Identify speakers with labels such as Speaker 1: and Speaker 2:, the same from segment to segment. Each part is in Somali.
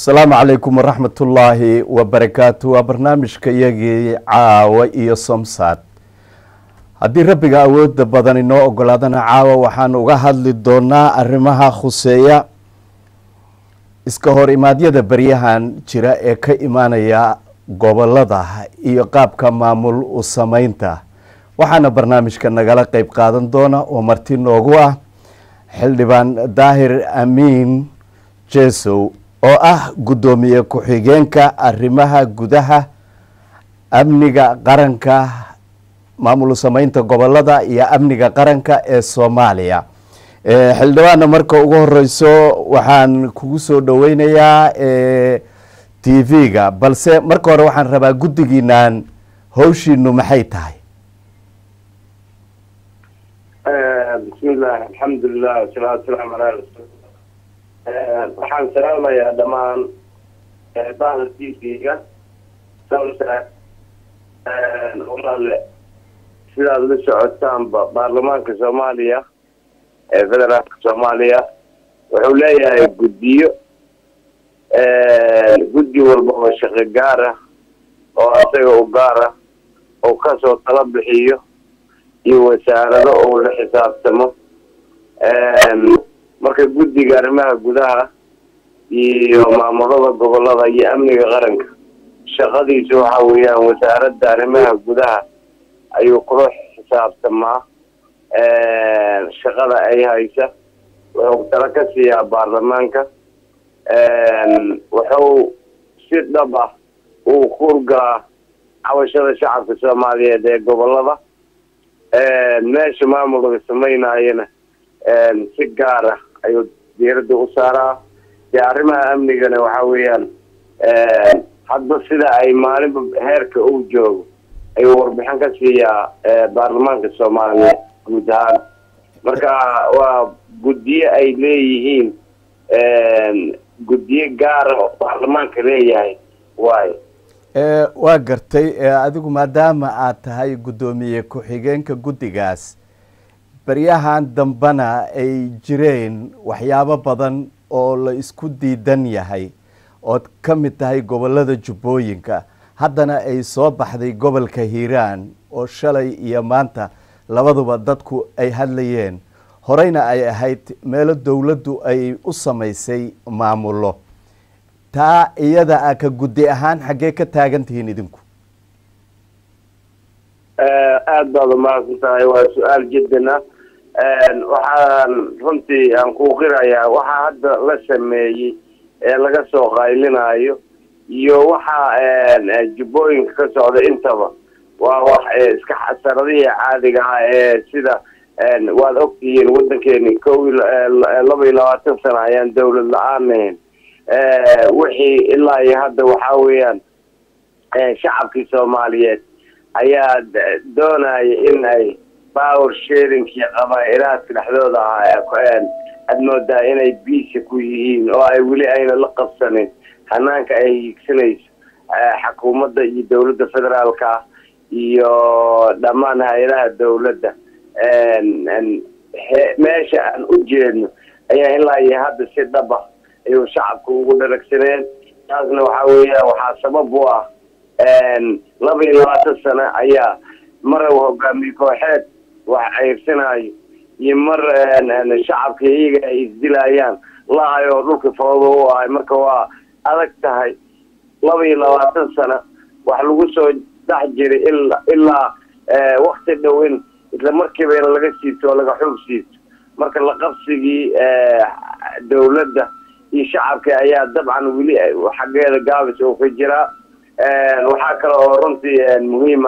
Speaker 1: asalaamu calaykum waraxmatullaahi wabarakaatu waa barnaamijka iyagii caawa iyo somsad haddii rabbiga awoodda badan inoo ogolaadana caawa waxaan uga hadli doonaa arrimaha khuseeya iska hor imaadyada beryahan jira ee ka imaanaya gobolada iyo qaabka maamul u sameynta waxaana barnaamijka nagala qeyb qaadan doona oo marti noogu ah xildhibaan daahir amiin jesow oo ah guddoomiye ku-xigeenka arrimaha gudaha amniga qaranka maamul sameynta gobolada iyo amniga qaranka ee soomaaliya xildhibaanna marka ugu horeyso waxaan kugu soo dhaweynayaa t v-ga balse marka hore waxaan rabaa guddigiinaan hawshiinu maxay tahay
Speaker 2: bismillahi alxamdulilah wasalaatu wasalaamu calaa rasuul waxaan salaamayaa dhammaan bahda t v-ga samsa walaale sidaad la socotaanba baarlamaanka soomaaliya ee federaalka soomaaliya wuxuu leeyahay guddiyo guddi walba oo shaqo gaar ah oo asaga u gaar ah oo kasoo tala bixiyo iyo wasaarado oo la xisaabtamo marka guddiga arrimaha gudaha iyo maamulada gobolada iyo amniga qaranka shaqadiisu waxa weeyaan wasaaradda arrimaha gudaha ayuu kula xisaabtamaa shaqada ay haysa wuxuu tala ka siiyaa baarlamaanka wuxuu si dhab ah uu kuurgalaa cabashada shacabka soomaaliyeed ee gobolada meesha maamulka sameynayana si gaar ah ayuu diiradda u saaraa dee arrimaha amnigana waxa weeyaan hadba sida ay maalinba heerka uu joogo ayuu warbixin ka siiyaa baarlamaanka soomaaliyeed guud ahaan marka waa guddiyo ay leeyihiin guddiyo gaara oo baarlamaanka leeyahay waayo
Speaker 1: waa gartay adigu maadaama aad tahay guddoomiye ku-xigeenka guddigaas baryahan dambena ay jireen waxyaabo badan oo la isku diidan yahay ood ka mid tahay gobolada jubbooyinka haddana ay soo baxday gobolka hiiraan oo shalay iyo maanta labaduba dadku ay hadlayeen horeyna ay ahayd meelo dowladdu ay u samaysay maamulo taa iyada a ka guddi ahaan xaggee ka taagan tihiin idinku
Speaker 2: aada baad umahadsan tahay waa su-aal jiddan ah waxaan runtii aan ku qirayaa waxaa hadda la sameeyey ee laga soo qaylinayo iyo waxa jubbooyinka ka socda intaba waa wax iska xasaradihii caadiga ah ee sida waad ogtihiin waddankeeni ko laba iyo labaatan sano ayaan dawlad la-aan ahayn wixii ilaa iyo hadda waxaa weeyaan shacabkii soomaaliyeed ayaa doonaya in ay power sharingkii qabaa-ilaadka dhexdooda ahaa aad moodaa inay biisa ku yihiin oo ay weli ayna la qabsanin hanaanka ay hiigsanayso xukuumadda iyo dawladda federaalka iyo dhammaan hay-adaha dawladda meesha aan u jeedno ayaa ilaa iyo hadda si dhaba ayuu shacabka ugu dharagsaneen taasna waxaa weeyaan waxaa sabab u ah laba iyo labaatan sano ayaa mar hogaamiye kooxeed wax ceybsanayo iyo mar shacabka iyaga ay isdilayaan la-ay oo dhulka foodo u ahay marka waa adag tahay laba iyo labaatan sano wax lagu soo dhex jiray ila ilaa wakti dhow in isla markiiba in laga siibto oo laga xoog siibto marka laqabsigii dawladda iyo shacabka ayaa dabcan weli xaggeeda gaabis oo ka jiraa waxaa kale oo runtii muhiima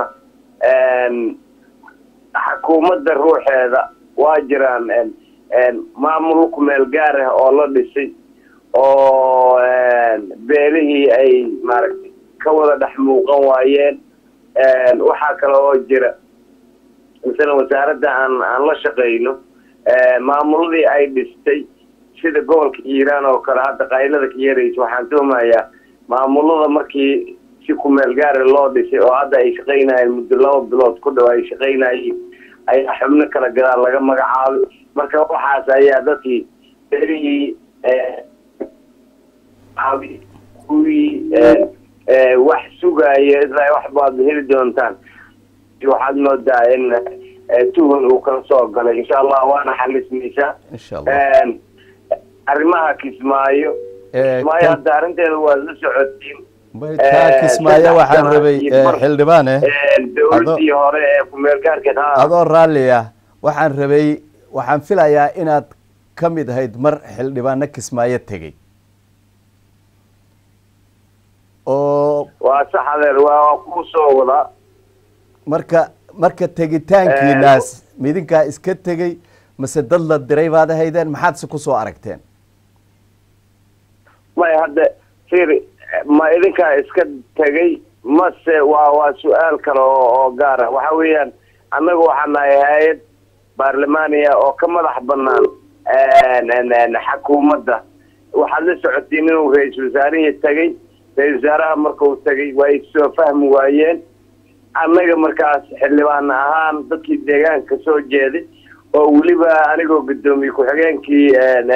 Speaker 2: xukuumadda ruuxeeda waa jiraan maamul ku meel gaar ah oo la dhisay oo beelihii ay maaragtay ka wada dhex muuqan waayeen waxaa kale oo jira masalan wasaaradda aan aan la shaqeyno maamuladii ay dhistay sida gobolka hiiraan oo kale hadda qaylada ka yaraysa waxaan tuhmayaa maamulada markii si kumeel gaara loo dhisay oo hadda ay shaqaynayeen muddo laba bilood ku dhow ay shaqaynayeen ayaa xubno kala gadaal laga magacaabay marka waxaas ayaa dadkii berihii kuwii wax sugaya ilaa wax baad heli doontaan waxaad moodaa in tuhun uu kala soo galay insha allah waana xalismaysaa
Speaker 1: insha allah
Speaker 2: arrimaha kismaayo kismaayo hadda arrinteeda waad la socotiin
Speaker 1: kaa kismaayo waxaan rabay xildhibaane
Speaker 2: dowladii hore ee kumeelgaarkeed ha
Speaker 1: adoo raalli ah waxaan rabay waxaan filayaa inaad ka mid ahayd mar xildhibaano kismaayo tegey oo
Speaker 2: waa sax adeer waa kuu soo wadaa
Speaker 1: marka marka tegitaankiinaas midinkaa iska tegey mase dad la diray baad ahaydeen maxaad se kusoo aragteen
Speaker 2: may hadda fir ma idinkaa iska tegay mase waa waa su-aal kale oo oo gaara waxa weeyaan annaga waxaa nahay hay-ad baarlamaaniya oo ka madax banaan xakuumadda waxaad la socotiin inuu ra-iisul wasaarihii tegay ra-isul wasaaraha markuu tegay waa ay soo fahmi waayeen annaga markaas xildhibaan ahaan dadkii deegaanka soo jeeday oo weliba anigoo guddoomiye ku-xigeenkii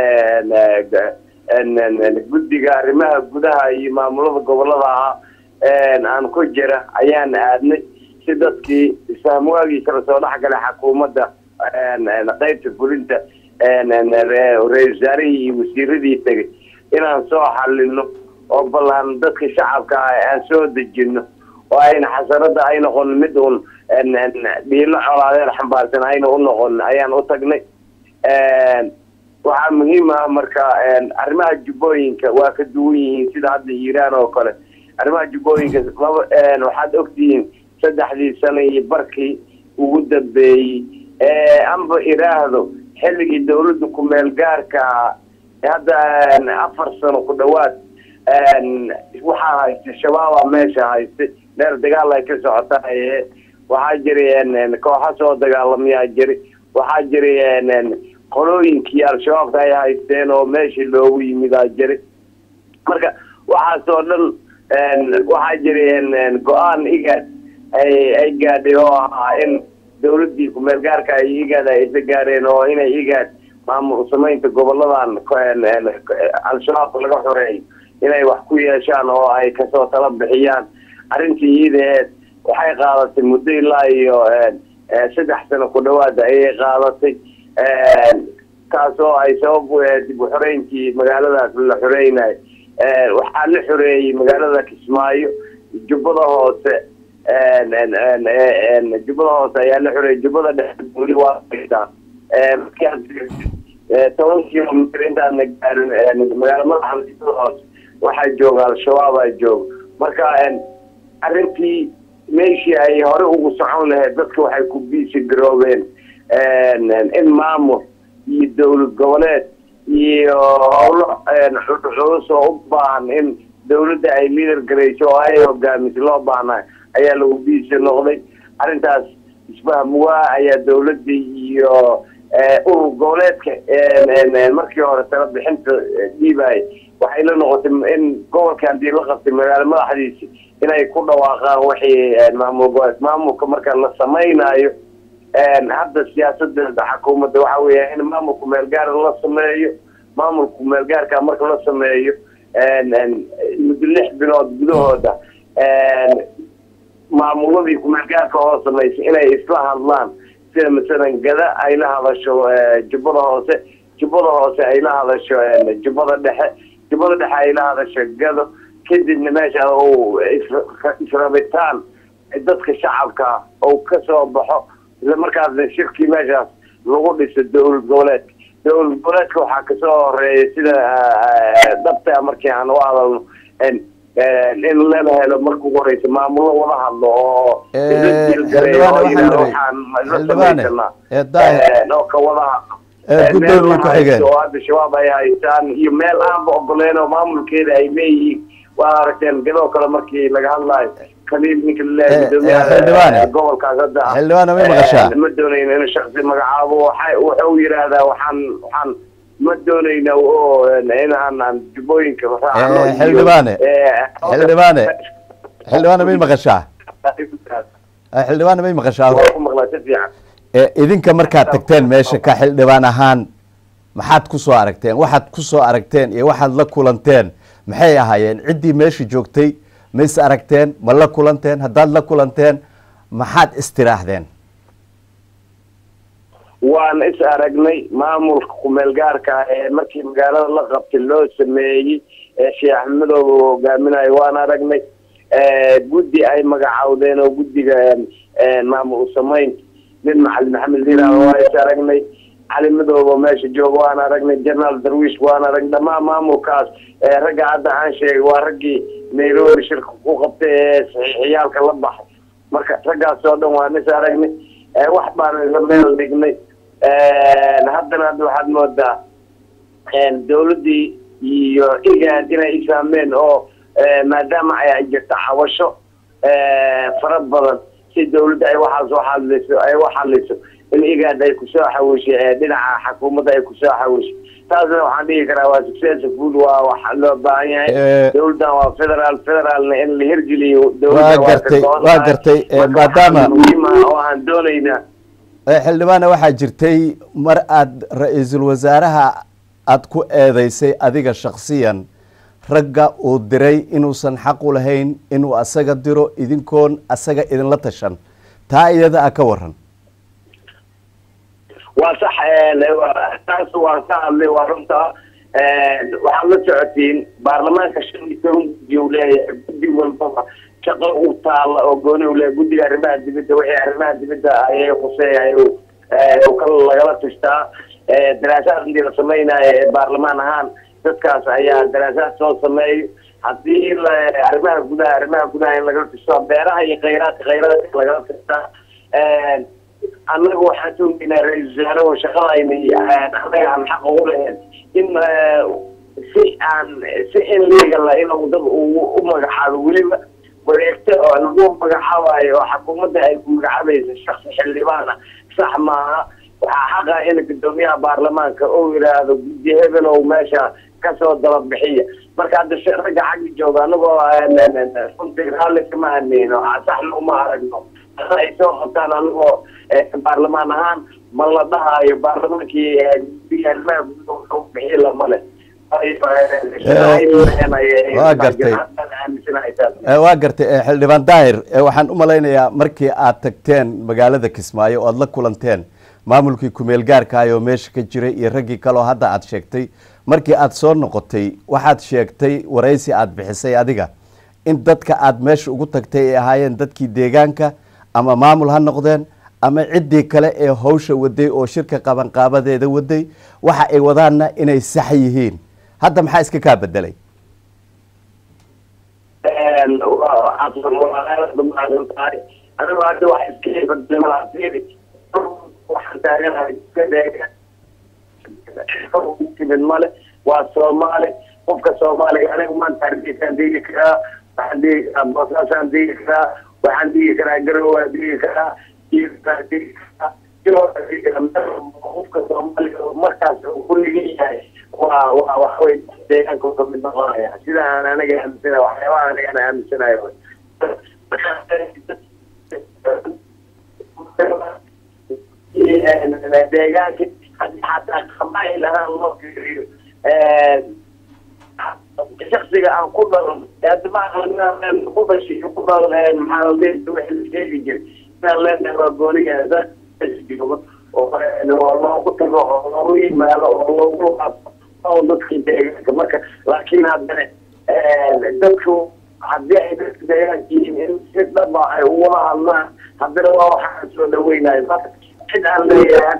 Speaker 2: guddiga arrimaha gudaha iyo maamulada gobolada ahaa aan ku jira ayaan aadnay si dadkii isfahmwaagii kala soo dhexgalay xakuumadda qaybta fulinta ra-isul wasaarihii iyo wasiiradii tegay inaan soo xalino oo ballan dadka shacabka ah aan soo dejino oo ayna xasarada ay noqon mid uun dhiilo colaadeed xambaarsan ayna u noqon ayaan u tagnay waxaa muhiim ah marka arrimaha jubbooyinka waa ka duwan yihiin sida hadda iiraan oo kale arrimaha jubbooyinka laba waxaad ogtihiin saddexdii sano iyo barkii ugu dambeeyey amba iraahdo xilligii dawladda ku-meel gaarka ah hadda afar sano ku dhawaad waxaa haystay shabaaba meesha haystay meel dagaal ay ka socotaay waxaa jiray kooxa soo dagaalamayaa jiri waxaa jiray qolooyinkii al-shabaabka ay haysteen oo meeshii loogu yimidaa jiri marka waxaasoo dhan waxaa jiray go-aan igaad ay ay gaadhay oo ahaa in dawladdii ku-meel gaarka ay igaad ay isla gaareen oo inay igaad maamul samaynta goboladan al-shabaabka laga xoreeyo inay wax ku yeeshaan oo ay kasoo tala bixiyaan arrintii iidaheed waxay qaadatay muddo ilaa iyo saddex sano ku dhawaada ayay qaadatay taasoo ay sabab u ahayd dib u xoreyntii magaaladaas la xoreynayo waxaa la xoreeyey magaalada kismaayo jubbada hoose jubbada hoose ayaa la xoreeyey jubbada dhexe weli waa haysaa toban kilomitr intaadna gaarin magaala madaxa jubbada hoose waxaa jooga al-shabaabaa jooga marka arrintii meeshii ay hore ugu socon lahayd dadka waxay ku biisi garoobeen in maamul iyo dawlad goboleed iyo howlo culus oo u baahan in dawladda ay liader garayso oo ay hogaamiso loo baahnayo ayaa lagu biisi noqday arrintaas isfahm waa ayaa dawladda iyo urur goboleedka markii hore tala bixinta dhiibay waxay la noqotay in gobolka hadii la qabtay magaalo madaxdiisi inay ku dhawaaqaan wixii maamul goboleed maamulka marka la samaynayo hadda siyaasadeeda xukuumadda waxa weeya in maamulku meelgaara la sameeyo maamulku meelgaarka marka la sameeyo muddo lix bilood gudahooda maamuladii kumeelgaarka oo samaysay inay isla hadlaan sida masalan gada ay la hadasho jubbada hoose jubbada hoose ay la hadasho jubbada dhexe jubbada dhexe ay la hadasho gado kadibna meesha uu israbitaan dadka shacabka uu kasoo baxo isla markaasna shirkii meeshaas lagu dhiso dawlad goboleedka dawlad goboleedka waxaa kasoo horeeya sida dhabta markii aan u hadalno in lala helo marka ugu horeysa maamulo wada hadlo oo oo ka wada hadlo oo hadda shabaab ay haystaan iyo meel aanba ogoleen oo maamulkeeda ay leeyihiin waa aragteen gadoo kale markii laga hadlaayo kaliil ninka laleeyahay gobolkaas hadda
Speaker 1: xildhibaane may maqashaa
Speaker 2: ma doonayno in shaksi magacaabo waxa wuxuu yidhaahdaa waxaan waxaan ma doonayna oo inaan aan jubbooyinka
Speaker 1: xildhibaane xildhibaane xildhibaane may maqashaa xildhibaane may maqashaa
Speaker 2: maqlaa si fiican
Speaker 1: idinka markaad tagteen meesha ka xildhibaan ahaan maxaad ku soo aragteen waxaad ku soo aragteen iyo waxaad la kulanteen maxay ahaayeen ciddii meesha joogtay ma is aragteen ma la kulanteen haddaad la kulanteen maxaad istiraahdeen
Speaker 2: waan is aragnay maamulka kumeel gaarka ee markii magaalada la qabtay loo sameeyey ee sheekh axmedow hogaaminayo waan aragnay guddi ay magacawdeen oo guddiga maamul usamayn nin macalin maxamed liiraal waa is aragnay cali madoobo meesha jooga waan aragnay jenaraal darwiish waan aragnay dhammaan maamulkaas ragga hadda aan sheegay waa raggii nairobi shirka ku qabtay ee saxiixiyaalka la baxay marka raggaas oo dhan waan is aragnay wax baan isla meel dhignay haddana hadda waxaad moodaa dawladdii iyo igaad inay isaameen oo maadaama ay jirta cawasho fara badan si dawladda ay waxaas u xaliso ay u xaliso in igaad ay kusoo xawishay dhinaca xukuumadda ay kusoo xawishay taasna waxaan dhihi karaa waa successful waa wax loo baahan yahay dawladdan waa federal federaalna in la hirgeliyo
Speaker 1: waa gartay waa gartay maadaama
Speaker 2: muhiim ah oo aan doonaynaa
Speaker 1: xildhibaana waxaa jirtay mar aad ra-iisul wasaaraha aada ku eedeysay adiga shaksiyan ragga uu diray inuusan xaq u lahayn inuu asaga diro idinkoon asaga idinla tashan taa iyada a ka waran
Speaker 2: waa sax taas waan ka hadlay waa runta waxaad la socotiin baarlamaanka shan iyo toban guddi u leeyahay guddi walbaba shaqo u taala oo gooni u leeyahay guddiga arrimaha dibadda wixii arrimaha dibadda ayay khuseeyahay ka lagala tashtaa daraasaad intii la samaynayo ee baarlamaan ahaan dadkaas ayaa daraasaad soo sameeyo haddii arrimaha gudaha arrimaha gudaha in lagala tashtaa beeraha iyo khayraadka khayraadka lagala tashtaa annaga waxaan toogeynaa ra-isul wasaarahu shaqadayna annaga aan xaq ugu lahayn in si aan si in leegala inuu dad u magacaabo weliba wareegto oo lagu magacaabayo oo xukuumadda ay ku magacaabaysa shaksi xildhibaana sax maaha waxaa xaqa in guddoomiyaha baarlamaanka uu yidhaahdo guddi hebel oo meesha kasoo dababixiya marka hadda ragga xagga jooga anagoo runtii raalli kama haneyno saxna uma aragno ay soo qabtaan anagoo baarlamaan ahaan ma la dhahayo baarlamaankii guddiga bixi lama leh
Speaker 1: waa gartay waa gartay xildhibaan daahir waxaan u malaynayaa markii aad tagteen magaalada kismaayo oo aada la kulanteen maamulkii kumeel gaarkaayoo meesha ka jiray iyo raggii kaleo hadda aada sheegtay markii aada soo noqotay waxaad sheegtay waraysi aada bixisay adiga in dadka aada meesha ugu tagtay ay ahaayeen dadkii deegaanka ama maamul ha noqdeen ama ciddii kale ee hawsha waday oo shirka qabanqaabadeeda waday waxa ay wadaanna inay sax yihiin hadda maxaa iska kaa bedelay
Speaker 2: anigu hadda wax iska bedelay waxaan taaganahay timid male waa soomaali qofka soomaaliga aniga maanta hargeysaan degi karaa waxaan degi karaa boosaasaan degi karaa waxaan degi karaa garowaan degi karaa iirkaan degi karaa qofka soomaaliga markaas uu ku ligan yahay waa waa waxawey deegaanka ka mid noqonaya sida aan aniga aaminsanahay waxyaabaha aniga aan aaminsanayo deegaanka hadii xataa qabaayil ahaan loo fiiriyo shaksiga aan ku dhalan ku dhashay ku dhalan maxaa wixii la sheegi jiray inaan leenahay waa gooniga joogo oo loogu tago oo loogu yimaado oo loogu oo dadka deegaanka marka laakiin haddana dadku haddii ay dadka deegaanka yihiin in si dhaba ay ugula hadlaan haddana waa waxaan soo dhaweynayo marka cid aan leeyahay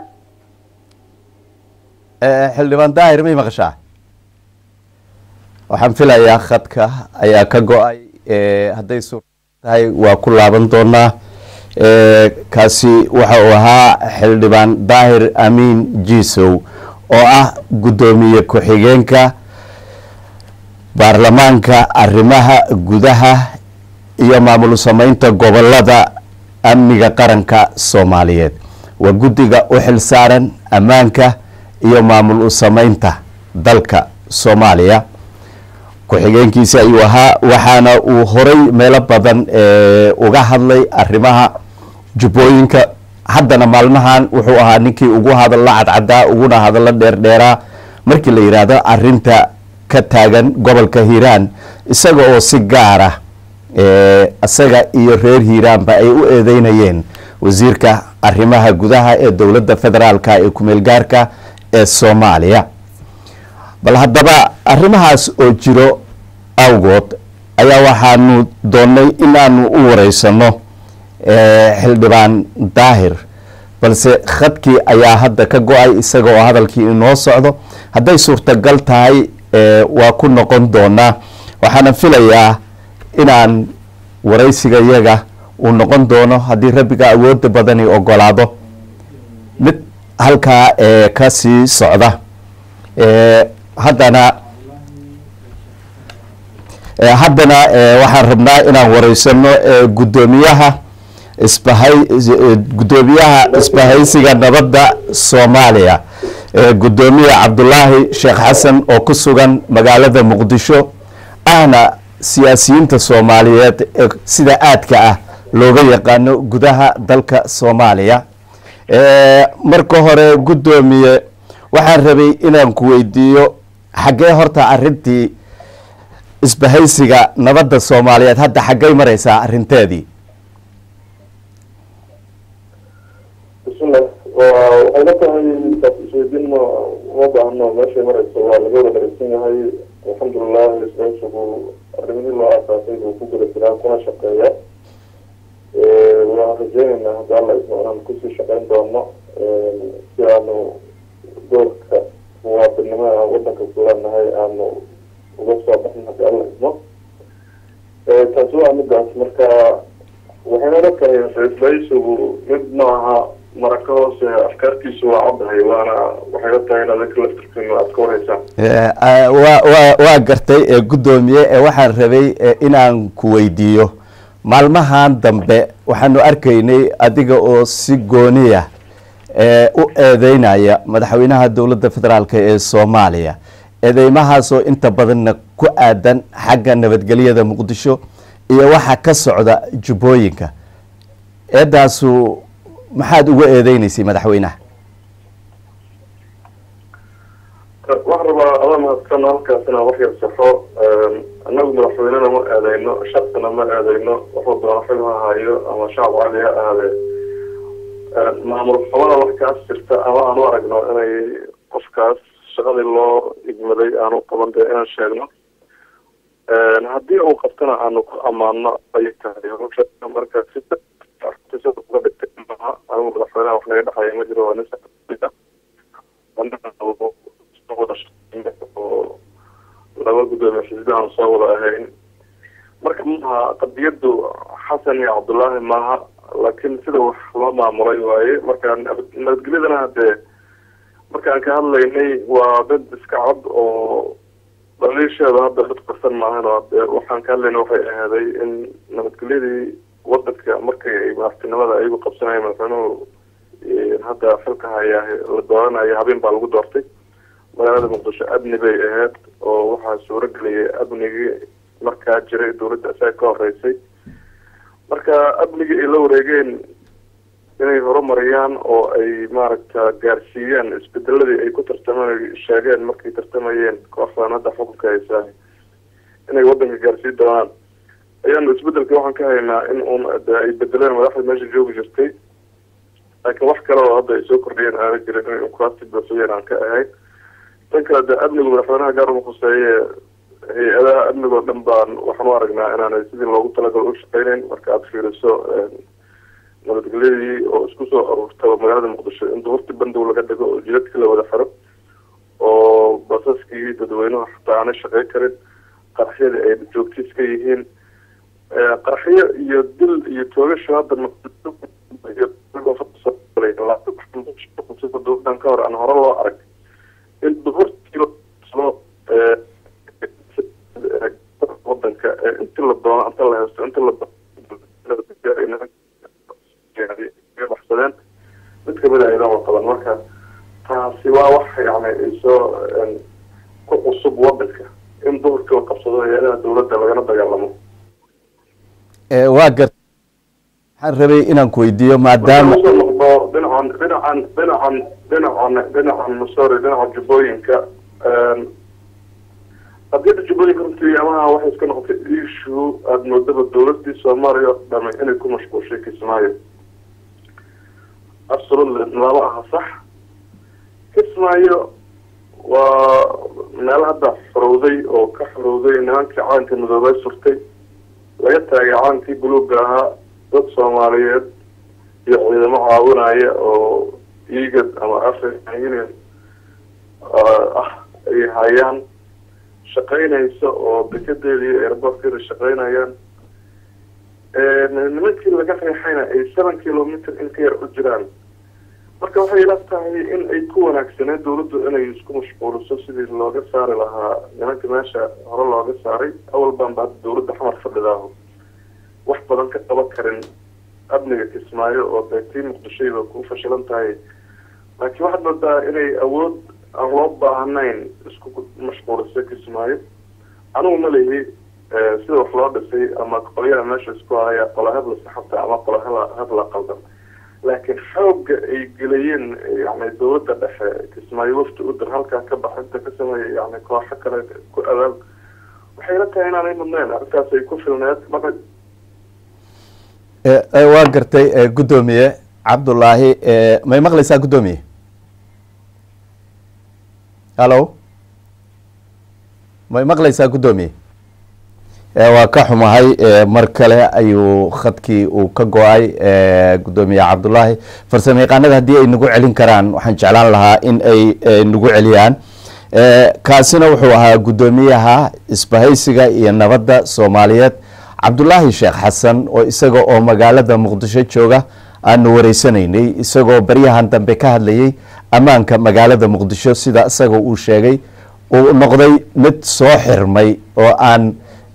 Speaker 1: xildhibaan daahir may maqashaa waxaan filayaa khadka ayaa ka go-ay hadday suur tahay waa ku laaban doonaa kaasi waxa uu ahaa xildhibaan daahir amiin jiisow oo ah guddoomiye ku-xigeenka baarlamaanka arrimaha gudaha iyo maamul sameynta gobolada amniga qaranka soomaaliyeed waa guddiga u xil saaran ammaanka iyo maamul u sameynta dalka soomaaliya ku-xigeenkiisi ayuu ahaa waxaana uu horay meelo badan uga hadlay arrimaha jubbooyinka haddana maalmahan wuxuu ahaa ninkii ugu hadalla cadcadaa uguna hadallo dheerdheeraa markii la yidhaahdo arinta ka taagan gobolka hiiraan isaga oo si gaar ah isaga iyo reer hiiraanba ay u eedeynayeen wasiirka arrimaha gudaha ee dowladda federaalka ee kumeel gaarka ee soomaaliya bal haddaba arrimahaas oo jiro awgood ayaa waxaanu doonnay in aanu u wareysano xildhibaan daahir balse khadkii ayaa hadda ka go-ay isaga oo hadalkii inoo socdo hadday suurtagal tahay waa ku noqon doonaa waxaana filayaa inaan waraysiga yaga uu noqon doono haddii rabbiga awooda badani ogolaado mid halkaa ka sii socda haddana haddana waxaan rabnaa inaan wareysano guddoomiyaha isbahay guddoomiyaha isbahaysiga nabadda soomaaliya guddoomiye cabdulaahi sheekh xasan oo ku sugan magaalada muqdisho ahna siyaasiyiinta soomaaliyeed ee sida aadka ah looga yaqaano gudaha dalka soomaaliya marka hore guddoomiye waxaan rabay inaan ku weydiiyo xaggee horta arintii isbahaysiga nabadda soomaaliyeed hadda xaggay mareysaa arinteedii
Speaker 3: bismillah waxay la tahay taas isweydiin ma uma baahno meeshay mareyso waa laga wada dharagsan yahay alxamdulilah isbahaysigu arrimihii loo aasaasay buu ku guda jiraa kuna shaqeeya waan rajeyneynaa hadda alla ismo inaan kusii shaqeyn doono si aanu doorka muwaadinimada aan wadanka kuleenahay aanu uga soo baxin haddi alla ismo taasi waa midaas marka waxayna la tahay isbahaysigu mid nooca maraka hoose afkaartiisu waa caddahay waana waxay la tahay in adinka laftirkiinu aada ka wareysaan
Speaker 1: wa wa waa gartay guddoomiye waxaan rabay inaan ku weydiiyo maalmahan dambe waxaanu arkaynay adiga oo si gooniya u eedeynaya madaxweynaha dowladda federaalk ee soomaaliya eedeymahaasoo inta badanna ku aadan xagga nabadgelyada muqdisho iyo waxa ka socda jubbooyinka eedaasu maxaad uga eedeyneysay madaxweynaha
Speaker 3: waxaan rabaa ada mahadsan halkaas inaan wax yar saxo annagu madaxweynena ma eedeyno shaksina ma eedeyno wuxuu doona xil ha hayo ama shacab cali ha ahaadee maamul xumada wax kaas jirta ama aan u aragno inay qofkaas shaqadii loo igmaday aanu qaban dee inaan sheegno haddii uu qabtana aanu ku amaano ayay tahay marka si uga dhigtay maaha anigu madaxweynaha wax naga dhexaya ma jiro waa nin oo laba guddoomiye xisbi aan soo wada ahayn marka maaha qadiyadu xasan iyo cabdullaahi maaha laakiin sida wax loo maamulay waaye marka nabadgelyadana hadee markaan ka hadlaynay waa dad iska cod oo dhaliisheeda hadda dad qarsan maahan oo hadee waxaan ka hadlayna waxay ahaaday in nabadgelyadii wadanka markay ay madaxtinimada ayagu qabsanaya madaxweynuhu hadda xilka hayaa la dooranayo habeen baa lagu doortay magaalada muqdisho amni bay ahayd oo waxaa suuro geliyay amnigii markaa jiray dowladda isaga ka horeysay marka amnigii ay la wareegeen inay horumariyaan oo ay maaragta gaarsiiyaan isbedeladii ay ku tartameen sheegeen markay tartamayeen kooxdan hadda xukunka haysaa inay wadanka gaarsiin doonaan ayaanu isbedelka waxaan ka haynaa in uun de ay bedeleen madaxda meesha joogi jirtay laakiin wax kale oo hadda ay soo kordhiyeen aana jirin inay ukuraasti buuxiyeen aan ka ahayn tan kale de amnigu madaxweynaha gaar uma khuseeye hay-adaha amnigoo dhan baan waxaan u aragnaa inaanay sidii loogu talagalo u shaqeyneyn marka aada fiiriso nabadgelyadii oo isku soo aruurtaba magaalada muqdisho in duhurtii bandow laga dhigo oo jidadkii la wada xiro oo basaskii dadweynuhu xataa aanay shaqey karin qaraxyadii ay joogtiis ka yihiin qaraxyo iyo dil iyo toogasho hadda duurtan ka hor aan hore loo arag in duhurtii wadanka inti la doono inta la haysto inta la baxsadeen mid kamid a ayadaan qaban marka taasi waa wax yani ay soo ku cusub wadanka in duhurkii la qabsado hay-adaha dowladda lagana dagaalamo
Speaker 1: waa gart waxaan rabay inaan ku weydiiyo maadaama
Speaker 3: usoo noqdo dhinacan dhinacan dhinacan dhinacan dhinacan sorry dhinaca jubbooyinka qadiyadda jubbooyinka runtii amaha waxay iska noqotay issue aada moodaba dowladii soomaaliya oo dhame inay ku mashquulshay kismaayo absolutely lama aha sax kismaayo waa meel hadda xorowday oo ka xorowday nimankii calanka midoobay surtay laga taagay calankii buluuga ahaa dad soomaaliyeed iyo ciidamo caawinaya oo egad ama african union ah ay hayaan shaqeynaysa oo dekedeeda iyo airbortkeeda shaqeynayaan nimankii laga reexayna ay seven kilometer in ka yar u jiraan marka waxay ila tahay in ay ku wanaagsaneed dawladdu inay isku mashquuliso sidii looga saari lahaa nimanka meesha hore looga saaray awal baan ba hadda dawladda xamar fadhidaaho wax badan ka qaban karin amniga kismaayo oo dee tii muqdishoyba ku fashilan tahay laakiin waxaad moodaa inay awood aan loo baahnayn isku mashquuliso kismaayo anigu ma lihi sida wax loo dhisay ama qolyaha meesha isku haya qola hebla saxabta ama qola hebla qaldan laakiin xooga ay geliyeen yani dawladda dhexe kismaayo wafti u dir halkaa ka baxinta ka sameeya yani kooxo kale ku abaab waxay la tahay inaanay mudnayn arrintaas ay ku filneed marka
Speaker 1: waa gartay guddoomiye cabdullaahi may maqlaysaa guddoomiye hallo may maqlaysaa guddoomiye waa ka xumahay mar kale ayuu khadkii uu ka go-ay guddoomiye cabdullaahi farsamo yaqaanada haddii ay nagu celin karaan waxaan jeclaan lahaa in ay nagu celiyaan kaasina wuxuu ahaa guddoomiyaha isbahaysiga iyo nabadda soomaaliyeed cabdulaahi sheekh xasan oo isaga oo magaalada muqdisho jooga aanu wareysanaynay isagoo baryahan dambe ka hadlayay ammaanka magaalada muqdisho sida isaga uu sheegay uu noqday mid soo xirmay oo aan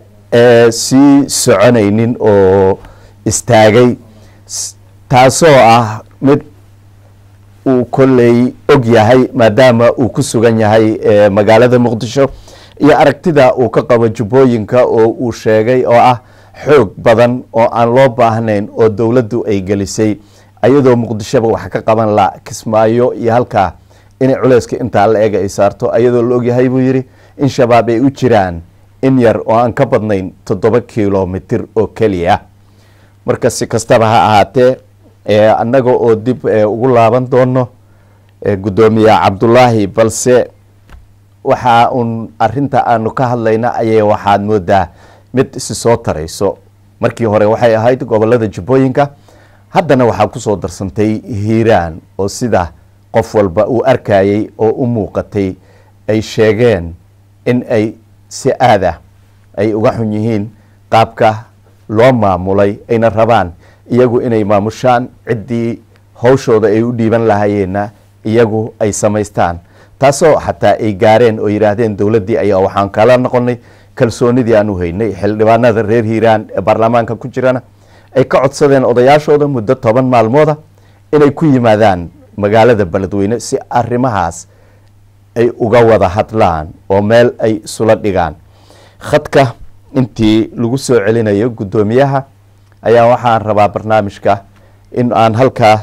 Speaker 1: sii soconaynin oo istaagay taasoo ah mid uu kolley og yahay maadaama uu ku sugan yahay magaalada muqdisho iyo aragtida uu ka qabo jubbooyinka oo uu sheegay oo ah xoog badan oo aan loo baahnayn oo dowladdu ay gelisay ayadoo muqdishoba wax ka qaban la kismaayo iyo halkaa inay culeyska intaa la ega ay saarto ayadoo la ogyahay buu yidhi in shabaab ay u jiraan in yar oo aan ka badnayn toddoba kilomitir oo keliya marka si kastaba ha ahaatee annaga oo dib ugu laaban doono guddoomiye cabdullaahi balse waxa uun arinta aanu ka hadlayna ayay waxaad moodaa mid isi soo tarayso markii hore waxay ahayd gobolada jubbooyinka haddana waxaa kusoo darsantay hiiraan oo sida qof walba uu arkayay oo u muuqatay ay sheegeen in ay si aada ay uga xun yihiin qaabka loo maamulay ayna rabaan iyagu inay maamushaan ciddii hawshooda ay u dhiiban lahayeenna iyagu ay samaystaan taasoo xataa ay gaareen oo yidhaahdeen dowladdii ayaa waxaan kala noqonay kalsoonidii aan u haynay xildhibaanada reer hiiraan ee baarlamaanka ku jirana ay ka codsadeen odayaashooda muddo toban maalmooda inay ku yimaadaan magaalada beledweyne si arrimahaas ay uga wada hadlaan oo meel ay isula dhigaan khadka intii lagu soo celinayo guddoomiyaha ayaa waxaan rabaa barnaamijka in aan halkaa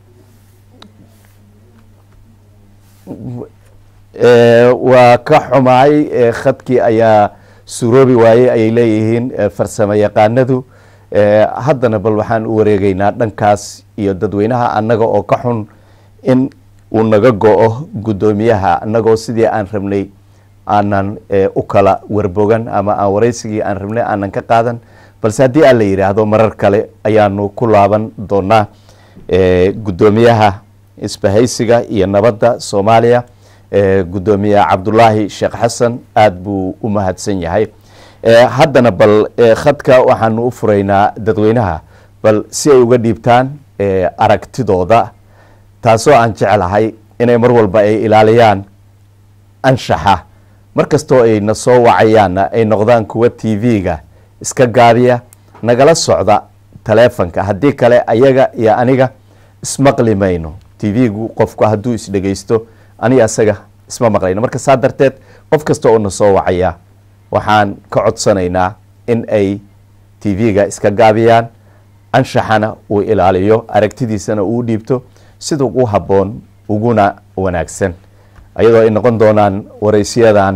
Speaker 1: waa ka xumaay khadkii ayaa suroobi waayey ayay leeyihiin farsamo yaqaanadu haddana bal waxaan u wareegeynaa dhankaas iyo dadweynaha annaga oo ka xun in uu naga go-o guddoomiyaha annagoo sidii aan rabnay aanan u kala warbogan ama aan wareysigii aan rabnay aanan ka qaadan balse haddii aan la yidhaahdo marar kale ayaanu ku laaban doonaa guddoomiyaha isbahaysiga iyo nabadda soomaaliya guddoomiye cabdulaahi sheekh xasan aada buu u mahadsan yahay haddana bal khadka waxaanu u furaynaa dadweynaha bal si ay uga dhiibtaan aragtidooda taasoo aan jeclahay inay mar walba ay ilaaliyaan anshaxa mar kastoo ay na soo wacayaanna ay noqdaan kuwa t v-ga iska gaadiya nagala socda taleefonka haddii kale ayaga iyo aniga ismaqli mayno t v-gu qofku hadduu isdhegeysto aniga asaga isma maqlayno marka saa darteed qof kasta oo na soo wacaya waxaan ka codsanaynaa in ay t v-ga iska gaabiyaan anshaxana uu ilaaliyo aragtidiisana uu dhiibto sida ugu habboon uguna wanaagsan ayadoo ay noqon doonaan wareysyadan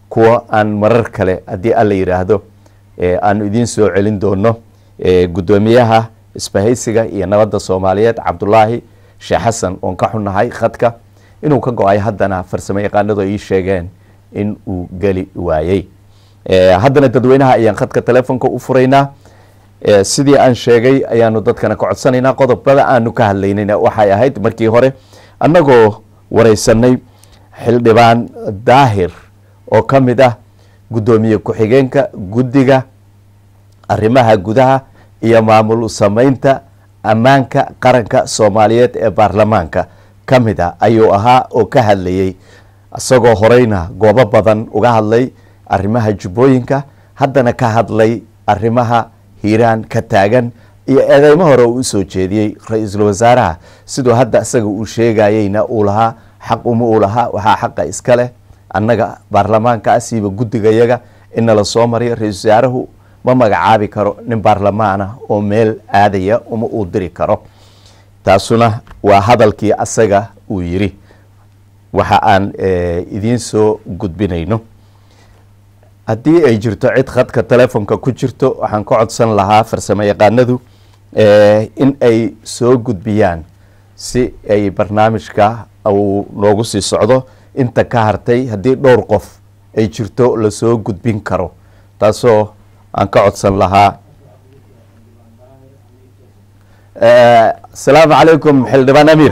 Speaker 1: kuwa aan marar kale haddii alla yidhaahdo aanu idiin soo celin doono guddoomiyaha isbahaysiga iyo nabadda soomaaliyeed cabdulaahi sheekh xasan oon ka xunnahay khadka inuu ka go-ay haddana farsamo yaqaanadu ay ii sheegeen in uu geli waayey haddana dadweynaha ayaan khadka telefonka u furaynaa sidii aan sheegay ayaanu dadkana ka codsanaynaa qodobada aanu ka hadlaynayna waxay ahayd markii hore annagoo wareysanay xildhibaan daahir oo ka mid ah guddoomiye ku-xigeenka guddiga arrimaha gudaha iyo maamul sameynta ammaanka qaranka soomaaliyeed ee baarlamaanka ka mid ah ayuu ahaa oo ka hadlayey isagoo horeyna goobo badan uga hadlay arrimaha jubbooyinka haddana ka hadlay arrimaha hiiraan ka taagan iyo eedeymo hore uu usoo jeediyey ra-iisul wasaaraha siduu hadda isaga uu sheegayeyna uu lahaa xaq uma uu lahaa waxaa xaqa iska leh annaga baarlamaanka ah siiba guddigayaga in nala soo mariyo ra-iisul wasaarahu ma magacaabi karo nin baarlamaana oo meel aadaya uma uu diri karo taasuna waa hadalkii asaga uu yiri waxa aan idiin soo gudbinayno haddii ay jirto cid khadka telefonka ku jirto waxaan ka codsan lahaa farsamo yaqaanadu in ay soo gudbiyaan si ay barnaamijka uu noogu sii socdo inta ka hartay haddii dhowr qof ay jirto lasoo gudbin karo taasoo aan ka codsan lahaa asalaamu calaykum xildhibaan amiir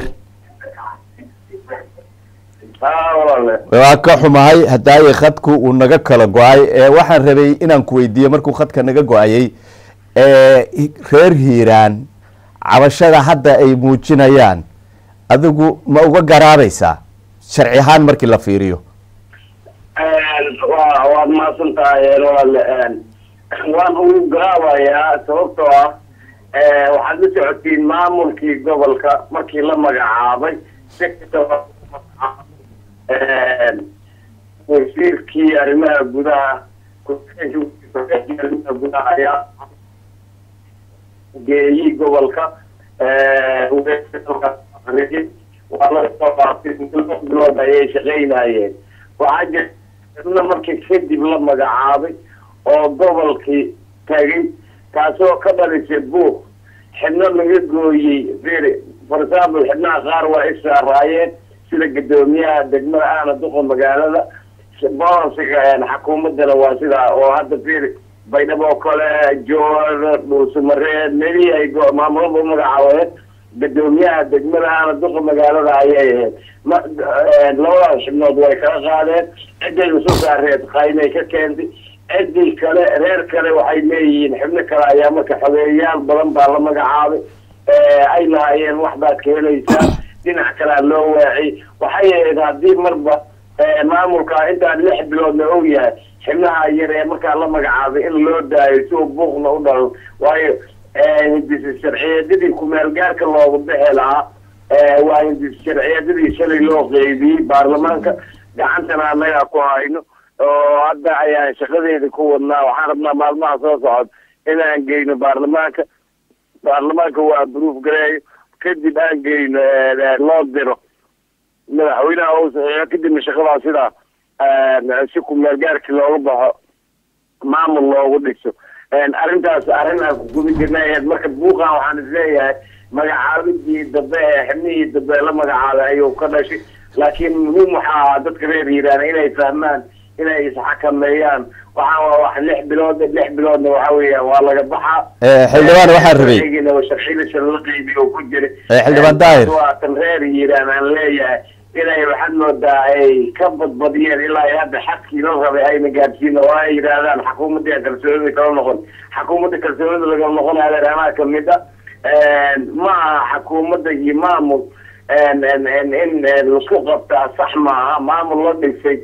Speaker 1: waa ka xumahay hadaaye khadku uu naga kala go-ay waxaan rabay inaan ku weydiiye markuu khadka naga go-ayey reer hiiraan cabashada hadda ay muujinayaan adigu ma uga garaabaysaa sharci ahaan markii la fiiriyo
Speaker 2: waad mahadsan tahay walaale waan ugu garaabayaa sababtoo ah waxaad la socotiin maamulkii gobolka markii la magacaabay wasiirkii arrimaha gudaha arrimaha gudaha ayaa geeyey gobolka waa lasoo qaatay bilood ayay shaqaynayeen waxaa jirna markii kadib la magacaabay oo gobolkii tagay taasoo ka dhalisay buuq xibno laga gooyey fir for example xibnaha qaar waa issaaraayeen sida guddoomiyaha degmada ahna duqa magaalada bolansiga xakuumadana waa sidaa oo hadda fir baydhabo oo kale joor dhuusamareed meli ay maamulada u magacaabeen guddoomiyaha degmada ahna duqa magaalada ayay ahayd labadaas xibnood way kala qaadeen ciday isu saareed qaymay ka keentay cidii kale reer kale waxay leeyihiin xibno kale ayaa marka xogeeyayaal badan baa la magacaabay ay lahaayeen waxbaad ka helaysaa dhinac kalea loo waaciy waxay ahayd haddii marba maamulka intaan lix biloodna og yahay xibnaha yar ee markaa la magacaabay in loo daayo si uu buuqna u dhalo waayo hindisi sharciyeedadii kumeel gaarka loogu bixi lahaa waa hindisi sharciyeedadii shalay loo qeybiyey baarlamaanka gacantana annagaa ku hayno oo hadda ayaan shaqadeeda ku wadnaa waxaan rabnaa maalmaha soo socod inaan geyno baarlamaanka baarlamaanka waa bruuf gareeyo kadib aan geyno loo diro madaxweynaha uu saxiixo kadibna shaqadaa sidaa si kumeel gaarkii looga baxo maamul loogu dhiso arrintaas arrin aan ku gubi jirnay marka buuqan waxaan isleeyahay magacaabidii dambe ee xibnihii dambe la magacaabay ayuu ka dhashay laakiin muhiim waxaa ahaa dadka reer hiiraan inay fahmaan inay isxakameeyaan waxaan waa wax lix bilood lix biloodna waxa weeyaan waa laga baxaa
Speaker 1: xildhibaan waxaan rabay
Speaker 2: sharciyada la qeybiyo ku jira
Speaker 1: xildhibaan daahir
Speaker 2: waa tan reer hiiraan aan leeyahay inay waxaad moodaa ay ka badbadiyeen ilaa ay hadda xadkii la rabay ayna gaadsiin oo ay yidhaahdaan xakuumadda kalsoonida kala noqon xakuumadda kalsoonida lagala noqonayo adeeraanaha kamid a ma aha xakuumadda iyo maamul in laisku qabtaa sax maaha maamul la dhisay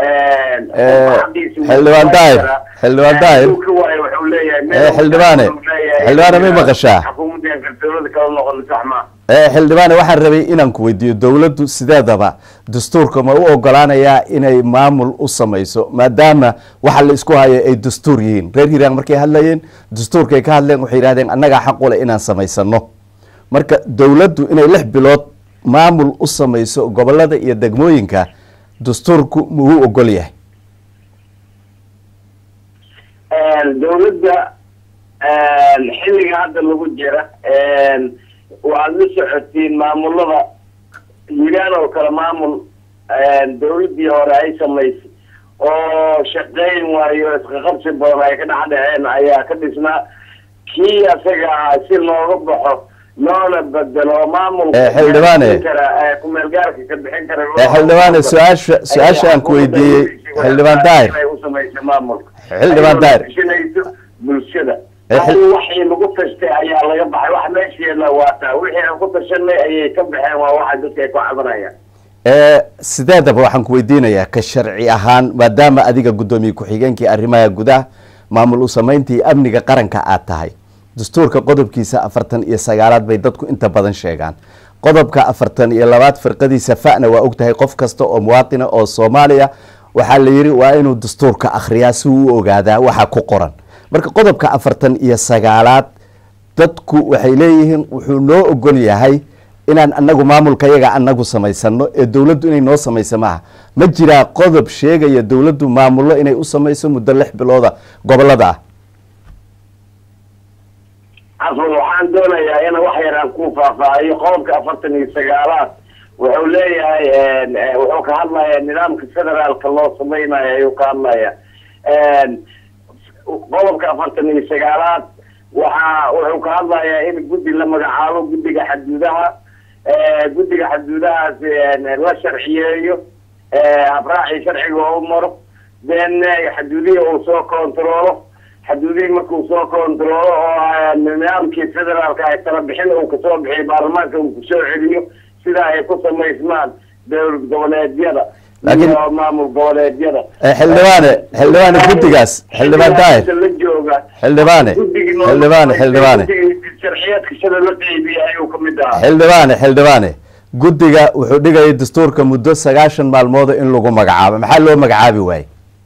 Speaker 1: xildhibaan daahir xildhibaan daahir xildhibaane xildhibaane may maqashaa
Speaker 2: xakuumadda kalsoonida kala noqon sax maaha
Speaker 1: xildhibaane waxaan rabay inaan ku weydiiyo dowladdu sideedaba dastuurka ma u ogolaanayaa inay maamul u samayso maadaama waxa la isku hayo ay dastuur yihiin reer hiiraan markay hadlayeen dastuurkay ka hadleen waxay yihahdeen annagaa xaq u leh inaan samaysano marka dowladdu inay lix bilood maamul u samayso gobolada iyo degmooyinka dastuurku muu ogol yahay
Speaker 2: dawladda xilliga hadda lagu jira waad la socotiin maamulada hiiraan oo kale maamul dawladdii hore ay samaysay oo shaqeyn waayo isqaqabsi badan ay ka dhex dhaceen ayaa ka dhisnaa kii asaga ah si looga baxo loona bedelo maamulka
Speaker 1: Eh, xildhibaane.
Speaker 2: kara kumeel gaarka ka bixin kara
Speaker 1: Eh, xildhibaane su-aasha su-aasha aan ku weydiiyey xildhibaan daahir
Speaker 2: inay u samaysa maamulka
Speaker 1: Xildhibaan Daahir.
Speaker 2: Ayadoo bulshada
Speaker 1: Eh, xil-
Speaker 2: Hal waxii lagu tashtay ayaa laga baxay wax meesheeda waa taa wixii aan ku tashanay ayay ka baxeen waa waxa dadka ay ku cabanayaan
Speaker 1: ee sideedaba waxaan ku weydiinayaa ka sharci ahaan maadaama adiga guddoomiye ku-xigeenkii arrimaha gudaha maamul u samayntii amniga qaranka aad tahay dastuurka qodobkiisa afartan iyo sagaalaad bay dadku inta badan sheegaan qodobka afartan iyo labaad firqadiisa fa'na waa ogtahay qof kasta oo muwaatina oo soomaaliya waxaa la yidhi waa inuu dastuurka akhriyaa si uu u ogaadaa waxa ku qoran marka qodobka afartan iyo sagaalaad dadku waxay leeyihiin wuxuu noo ogol yahay inaan anagu maamulka yaga anagu samaysano ee dowladdu inay noo samayso maaha ma jiraa qodob sheegaya dowladdu maamullo inay u samayso muddo lix bilooda gobolada ah
Speaker 2: cafwan waxaan doonayaa in wax yar aan ku faahfaahiyo qodobka afartan iyo sagaalaad wuxuu leeyahay eh, wuxuu ka hadlayaa nidaamka federaalka loo samaynayo ayuu ka hadlaya qodobka afartan iyo sagaalaad waxa wuxuu ka hadlayaa in guddi la magacaabo guddiga xaduudaha eh, guddiga xaduudahaas eh, la sharciyeeyo eh, habraacii sharciga oo maro then eh, xaduudihii uu soo kontaroolo xaduudihii markuu soo kontaroolo oo nidaamkii federaalka ay kala bixin uu kasoo bixiyo baarlamaanka uu kusoo celiyo sida ay ku samaysmaan dowlad goboleedyada
Speaker 1: Laakiin-
Speaker 2: iyo maamul goboleedyada
Speaker 1: Eh, xildhibaane xildhibaane guddigaas xildhibaan daahir
Speaker 2: la jooga
Speaker 1: xildhibaane
Speaker 2: guddigii noo-
Speaker 1: xildhibaane xildhibaane
Speaker 2: guddigii sharciyeedka sida la qeybiyay ayuu kamid ahaa
Speaker 1: xildhibaane xildhibaane guddiga wuxuu dhigaya dastuurka muddo sagaashan maalmooda in lagu magacaabo maxaa loo magacaabi waaye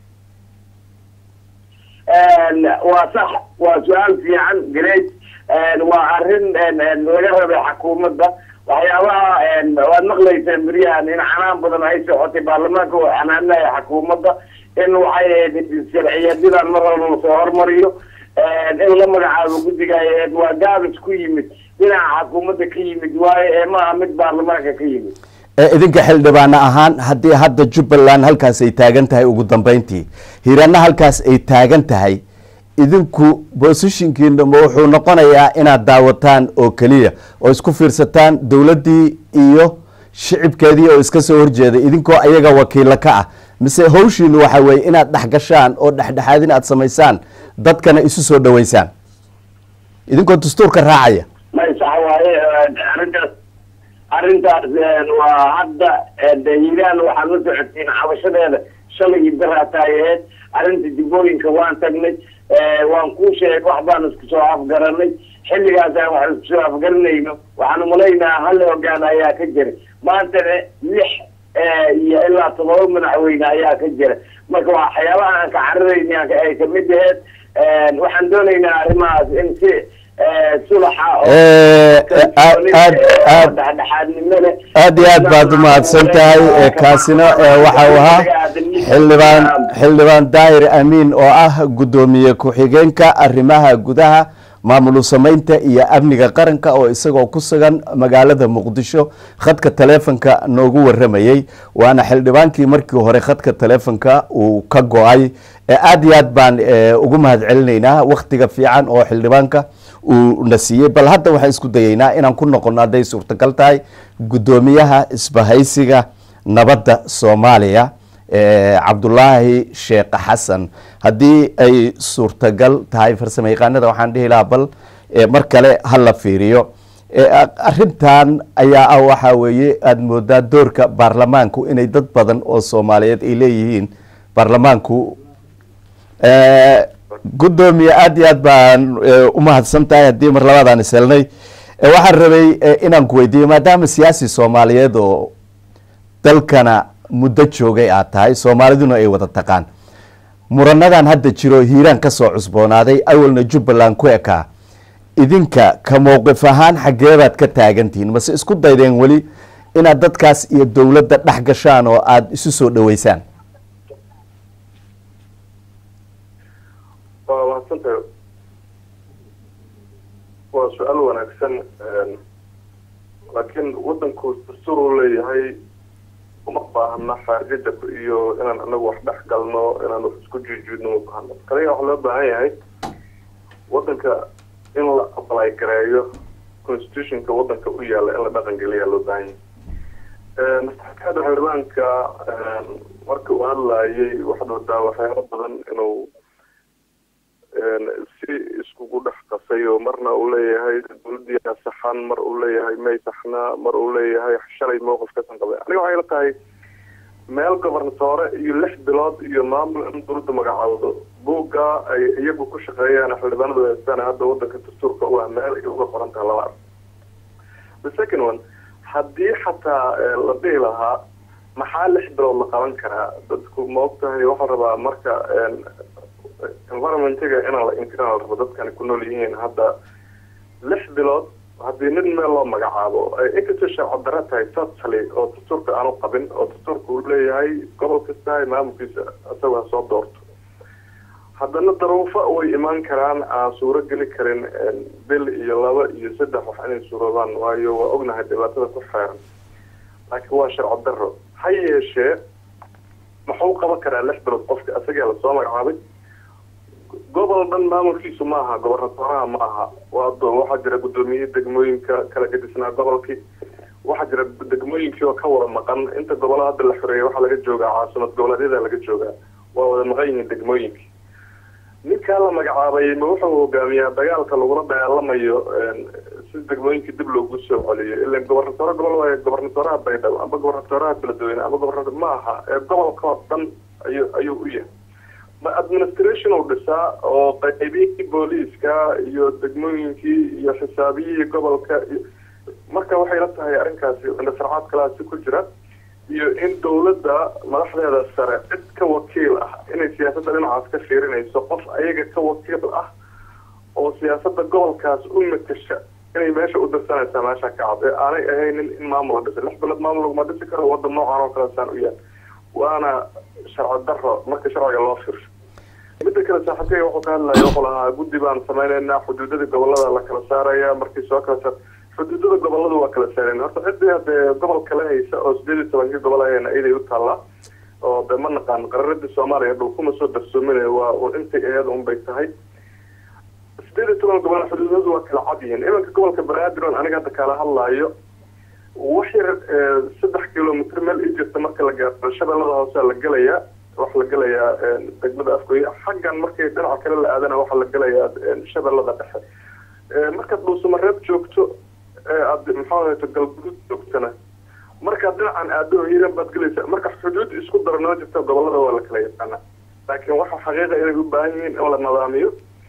Speaker 2: waa sax waa su-aal fiican great waa arrin laga rabay xukuumadda waxyaabaha waad maqlayseen beryahan in canaan badan ay socotay baarlamaanka oo canaanaya xukuumadda in waxay ahayd sharciyadyadaan mar walba lasoo hormariyo in la magacaabo guddiga ay ahayd waa gaabis ku yimid dhinaca xukuumadda ka yimid waayo ee maaha mid baarlamaanka ka yimid
Speaker 1: ee idinka xildhibaane ahaan haddii hadda jubbaland halkaas ay taagan tahay ugu dambeyntii hiirana halkaas ay taagan tahay idinku bosishinkiina ma wuxuu noqonayaa inaad daawataan oo keliya oo isku fiirsataan dowladdii iyo shicibkeedii oo iska soo horjeeda idinkoo ayaga wakiilo ka ah mise hawshiinu waxa weeye inaad dhexgashaan oo dhexdhexaadin aad samaysaan dadkana isu soo dhaweysaan idinkoo dastuurka raacaya
Speaker 2: may sax waaye arrintaas arrintaas waa hadda hiiraan waxaad la socotiin cabashadeeda shalay iyo baraataayaheed arrinta dibooyinka waan tagnay waan kuu sheeg wax baan isku soo afgaranay xilligaasaan wax isku soo afgaranayno waxaan umalaynaa hal hogaan ayaa ka jira maantana lix iyo ilaa todoba madaxweyne ayaa ka jira marka waxyaabaha aan ka cararayna ay kamid aheed waxaan doonaynaa arrimahaas in si sulaxa
Speaker 1: aad iyo aad baad umahadsan tahay kaasina waxa uu ahaa xildhibaan xildhibaan daahir amiin oo ah guddoomiye ku-xigeenka arrimaha gudaha maamul samaynta iyo amniga qaranka oo isagoo ku sugan magaalada muqdisho khadka taleefonka noogu waramayey waana xildhibaankii markii hore khadka taleefonka uu ka go-ay aad iyo aad baan ugu mahad celinaynaa waktiga fiican oo xildhibaanka uu na siiyey bal hadda waxaan isku dayeynaa inaan ku noqono hadday suurtagal tahay guddoomiyaha isbahaysiga nabadda soomaaliya cabdulaahi sheekh xasan haddii ay suurtagal tahay farsamo yaqaanada waxaan dhihi lahaa bal mar kale ha la fiiriyo arintan ayaa ah waxaa weeye aada moodaa doorka baarlamaanku inay dad badan oo soomaaliyeed ay leeyihiin baarlamaanku guddoomiye aada iyo aad baan umahadsan tahay haddii mar labadaan ishelnay waxaan rabay inaan ku weydiiyo maadaama siyaasi soomaaliyeed oo dalkana muddo joogay aad tahay soomaaliduna ay wada taqaan muranadan hadda jiro hiiraan ka soo cusboonaaday awalna jubbaland ku ekaa idinka ka mowqif ahaan xaggeebaad ka taagantihiin mase isku daydeen weli inaad dadkaas iyo dowladda dhex gashaan oo aada isu soo dhaweysaan
Speaker 3: waa mahadsantahay waa su-aal wanaagsan laakiin wadanku dastuur uu leeyahay uma baahna xaajada iyo inaan anagu wax dhex galno inaan wax isku juujuudno uma baahno kaliya waxaa loo baahan yahay wadanka in la ablay gareeyo constitutionka wadanka u yaala in la dhaqan geliyaa loo baahan yahay mastaxkaada xildhibaanka marka uu hadlayay waxaad wadaa waxyaalo badan inuu si iskugu dhex qasay oo marna uu leeyahay dawladdiia saxan mar uu leeyahay may saxna mar uu leeyahay shalay mowqif kasan qabay aniga waxay la tahay meel gobernatoore iyo lix bilood iyo maamul in dawladda magacaawdo buugga ay iyagu ku shaqeeyaan xildhibaanadu haystaan hadda wadanka dastuurka u ah meel ay uga qoran taha lama arko the second one haddii xataa la dhihi lahaa maxaa lix bilood la qaban karaa dadku ma og tahay waxaa rabaa marka environmentiga inaan la inkiran la rabo dadkani ku nool yihiin hadda lix bilood haddii nin meel loo magacaabo ay inkastoo sharci daro tahay totally oo dastuurka aanu qabin oo dastuurka uu leeyahay gobol kastahay maamulkiisa isagoo ha soo doorto haddana daruufo way imaan karaan aan suuro geli karin bil iyo laba iyo saddex wax inay suuroobaan waayo waa ognahay dhibaatada ku xeeran laakiin waa sharci daro ha yeeshee muxuu qaban karaa lix bilood qofka isagaa lasoo magacaabay gobol dhan maamulkiisu ma aha gobernatoraha ma aha waxaa jira guddoomiye degmooyinka kala gedisnaa gobolkii waxaa jira degmooyinkii oo ka wada maqan inta gobollo hadda la xoreeyay waxaa laga joogaa caasimad goboleedyada laga joogaa waa wada maqan yihiin degmooyinkii ninkaa la magacaabay ma wuxuu hogaamiyaa dagaalka lagula dagaalamayo si degmooyinkii dib loogu soo celiyo ilan gobernatore gobol waayo gobernatoraha baydhabo amba gobernatoraha beledweyne amba gobernator ma aha ee gobolka oo dhan ayu ayuu u yahay ma administration uu dhisaa oo qaybiyihii booliiska iyo degmooyinkii iyo xisaabiyihii gobolka marka waxay la tahay arrinkaasi indhasarcaad kalaasi ku jira iyo in dawladda madaxdeeda sare cid ka wakiil ah inay siyaasadda dhinacaas ka fiirinayso qof ayaga ka wakiil ah oo siyaasadda gobolkaas u matasha inay meesha u dirsanaysaa meesha ka cad ee aanay ahaynin in maamul la dhisa lix bilood maamul laguma dhisi karo waddan noocan oo kale saan u yaal waana sharci daro marka sharciga loo fiirsho midda kale saaxiibkeyga wuxuu ka hadlaya wuxuu lahaa guddi baan sameyneynaa xuduudada gobolada la kala saaraya markii soo kala saar xuduudada goboladu waa kala saareen horta ciddii hadee gobol kala haysa oo sideed iyo tobankii gobol ahayna iyaday u taallaa oo de ma naqaan qararadii soomaaliya dhul kuma soo darsoominaya waa un intay aheed un bay tahay sideed iyo toban gobol xuduudadu waa kala cad yihiin imanka gobolka banaadir on aniga hadda kala hadlaayo wax yar saddex kilomitr meel i jirta marka la gaaro shabeellada hoose la gelayaa waxaa la gelayaa degmada afgooye xaggan markay dhinaca kale la aadana waxaa la gelayaa shabeellada dhexe markaad dhuusamareeb joogto aad maxaa galguduud joogtana markaad dhinacan aado hiiran baad gelaysa marka xuduud isku daro noo jirta gobolada waa la kala yaqaana laakiin waxa xaqiiqa inay u baahan yihiin in la nidaamiyo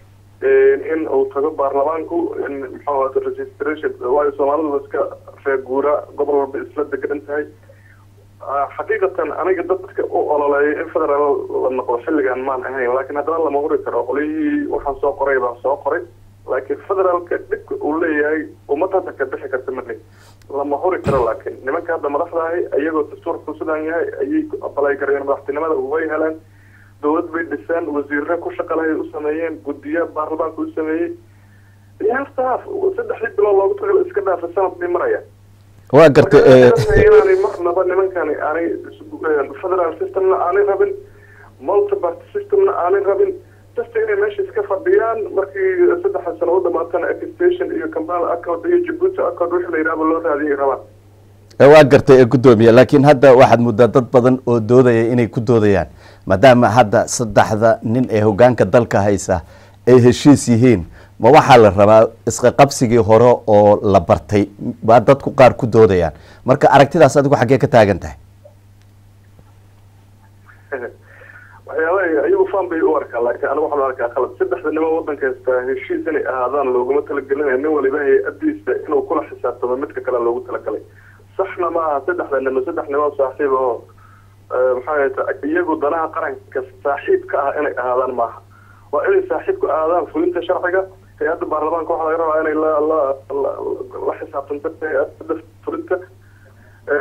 Speaker 3: in uu tago baarlamaanku in maxaa registration waayo soomaalidu iska reeguura gobol walba isla degan tahay xaqiiqatan aniga dadka u ololeeya in federaal la noqdo xilligan maan ahayn laakiin haddana lama huri karo qolyihii waxaan soo qoray baan soo qoray laakiin federaalka dhibka uu leeyahay ummad hadda ka bixi karta mali lama huri karo laakiin nimanka hadda madaxda ahay iyagoo dastuurku sidaan yahay ayay abalay kareen madaxtinimada way heleen dawlad bay dhiseen wasiirre ku shaqalahay u sameeyeen guddiya baarlamaanka u sameeyey yastaaf saddexdii bilood loogu tagala iska dhaafa sanad bay maraya
Speaker 1: waa gartay
Speaker 3: inaanay marnaba nimankani aanay federal systemna aanay rabin multiparty systemna aanay rabin just inay meesha iska fadhiyaan markii saddexa sano u dhamaatana extension iyo kampala accord iyo jabuuti accord wixii la yidhahba loo raadiyay rabaan
Speaker 1: waa gartay ee guddoomiye laakiin hadda waxaad muddaa dad badan oo doodaya inay ku doodayaan maadaama hadda saddexda nin ee hogaanka dalka haysa ay heshiis yihiin ma waxaa la rabaa isqaqabsigii hore oo la bartay waa dadku qaar ku doodayaan marka aragtidaas adigu xaggee ka taagan tahay
Speaker 3: waxyaaba iyagu fan bay u arkaa laakiin anigu waxaan arkaa qalad saddexda nimo wadanka haystaa heshiis inay ahaadaan looguma talagelinaya nin waliba hay-adiisa inuu kula xisaabtamo midka kale loogu talagalay saxna ma aha saddexda nimo saddex nimo saaxiib oo maxaa ta iyagu danaha qaranka saaxiib ka ah inay ahaadaan maaha waa inay saaxiib ku ahaadaan fulinta sharciga hay-adda baarlamaanka waxaa laga rabaa inay la la la xisaabtanto hay-adda fulinta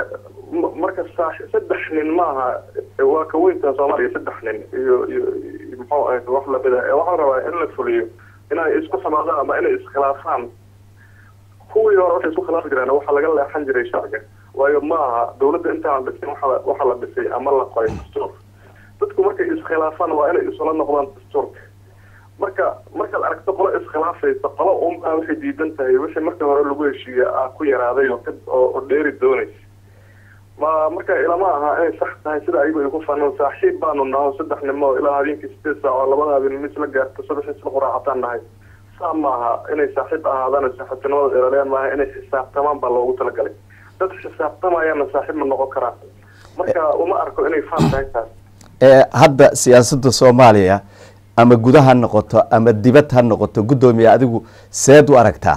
Speaker 3: marka saddex nin maaha waa ka weynta soomaaliya saddex nin iyo iyo muxuu ahayd wax lamid ah ee waxaan rabaa in la fuliyo inay isku samaadaan ama inay iskhilaafaan kuwii hore waxay isku khilaafi jireen waxaa laga leexan jiray sharciga waayo ma aha dawladda intaan dhisin waxa waxa la dhisay ama la qoray dastuur dadku markay iskhilaafaan waa inay isula noqdaan dastuurka marka markaad aragto qolo iskhilaafaysa qolo unbaa waxay diidan tahay wixii markii hore lagu heshiiye ah ku yaraaday oo oo dheeri doonaysa ma marka ilama aha inay sax tahay sida ayagu ay ku fanan saaxiib baanu naho saddex nimo ilaa habeenkii sideed saac oo labada habeen mis la gaarto subax isla quraacataan nahay saa maaha inay saaxiib ahaadaan saaxiibtinimada ilaaliyaan maaha inay xisaabtamaan baa loogu talagalay dad xisaabtamayaana saaxiib ma noqon karaan marka uma arko inay faan tahay taas
Speaker 1: hadda siyaasadda soomaaliya ama guda ha noqoto ama dibad ha noqoto guddoomiye adigu seed u aragtaa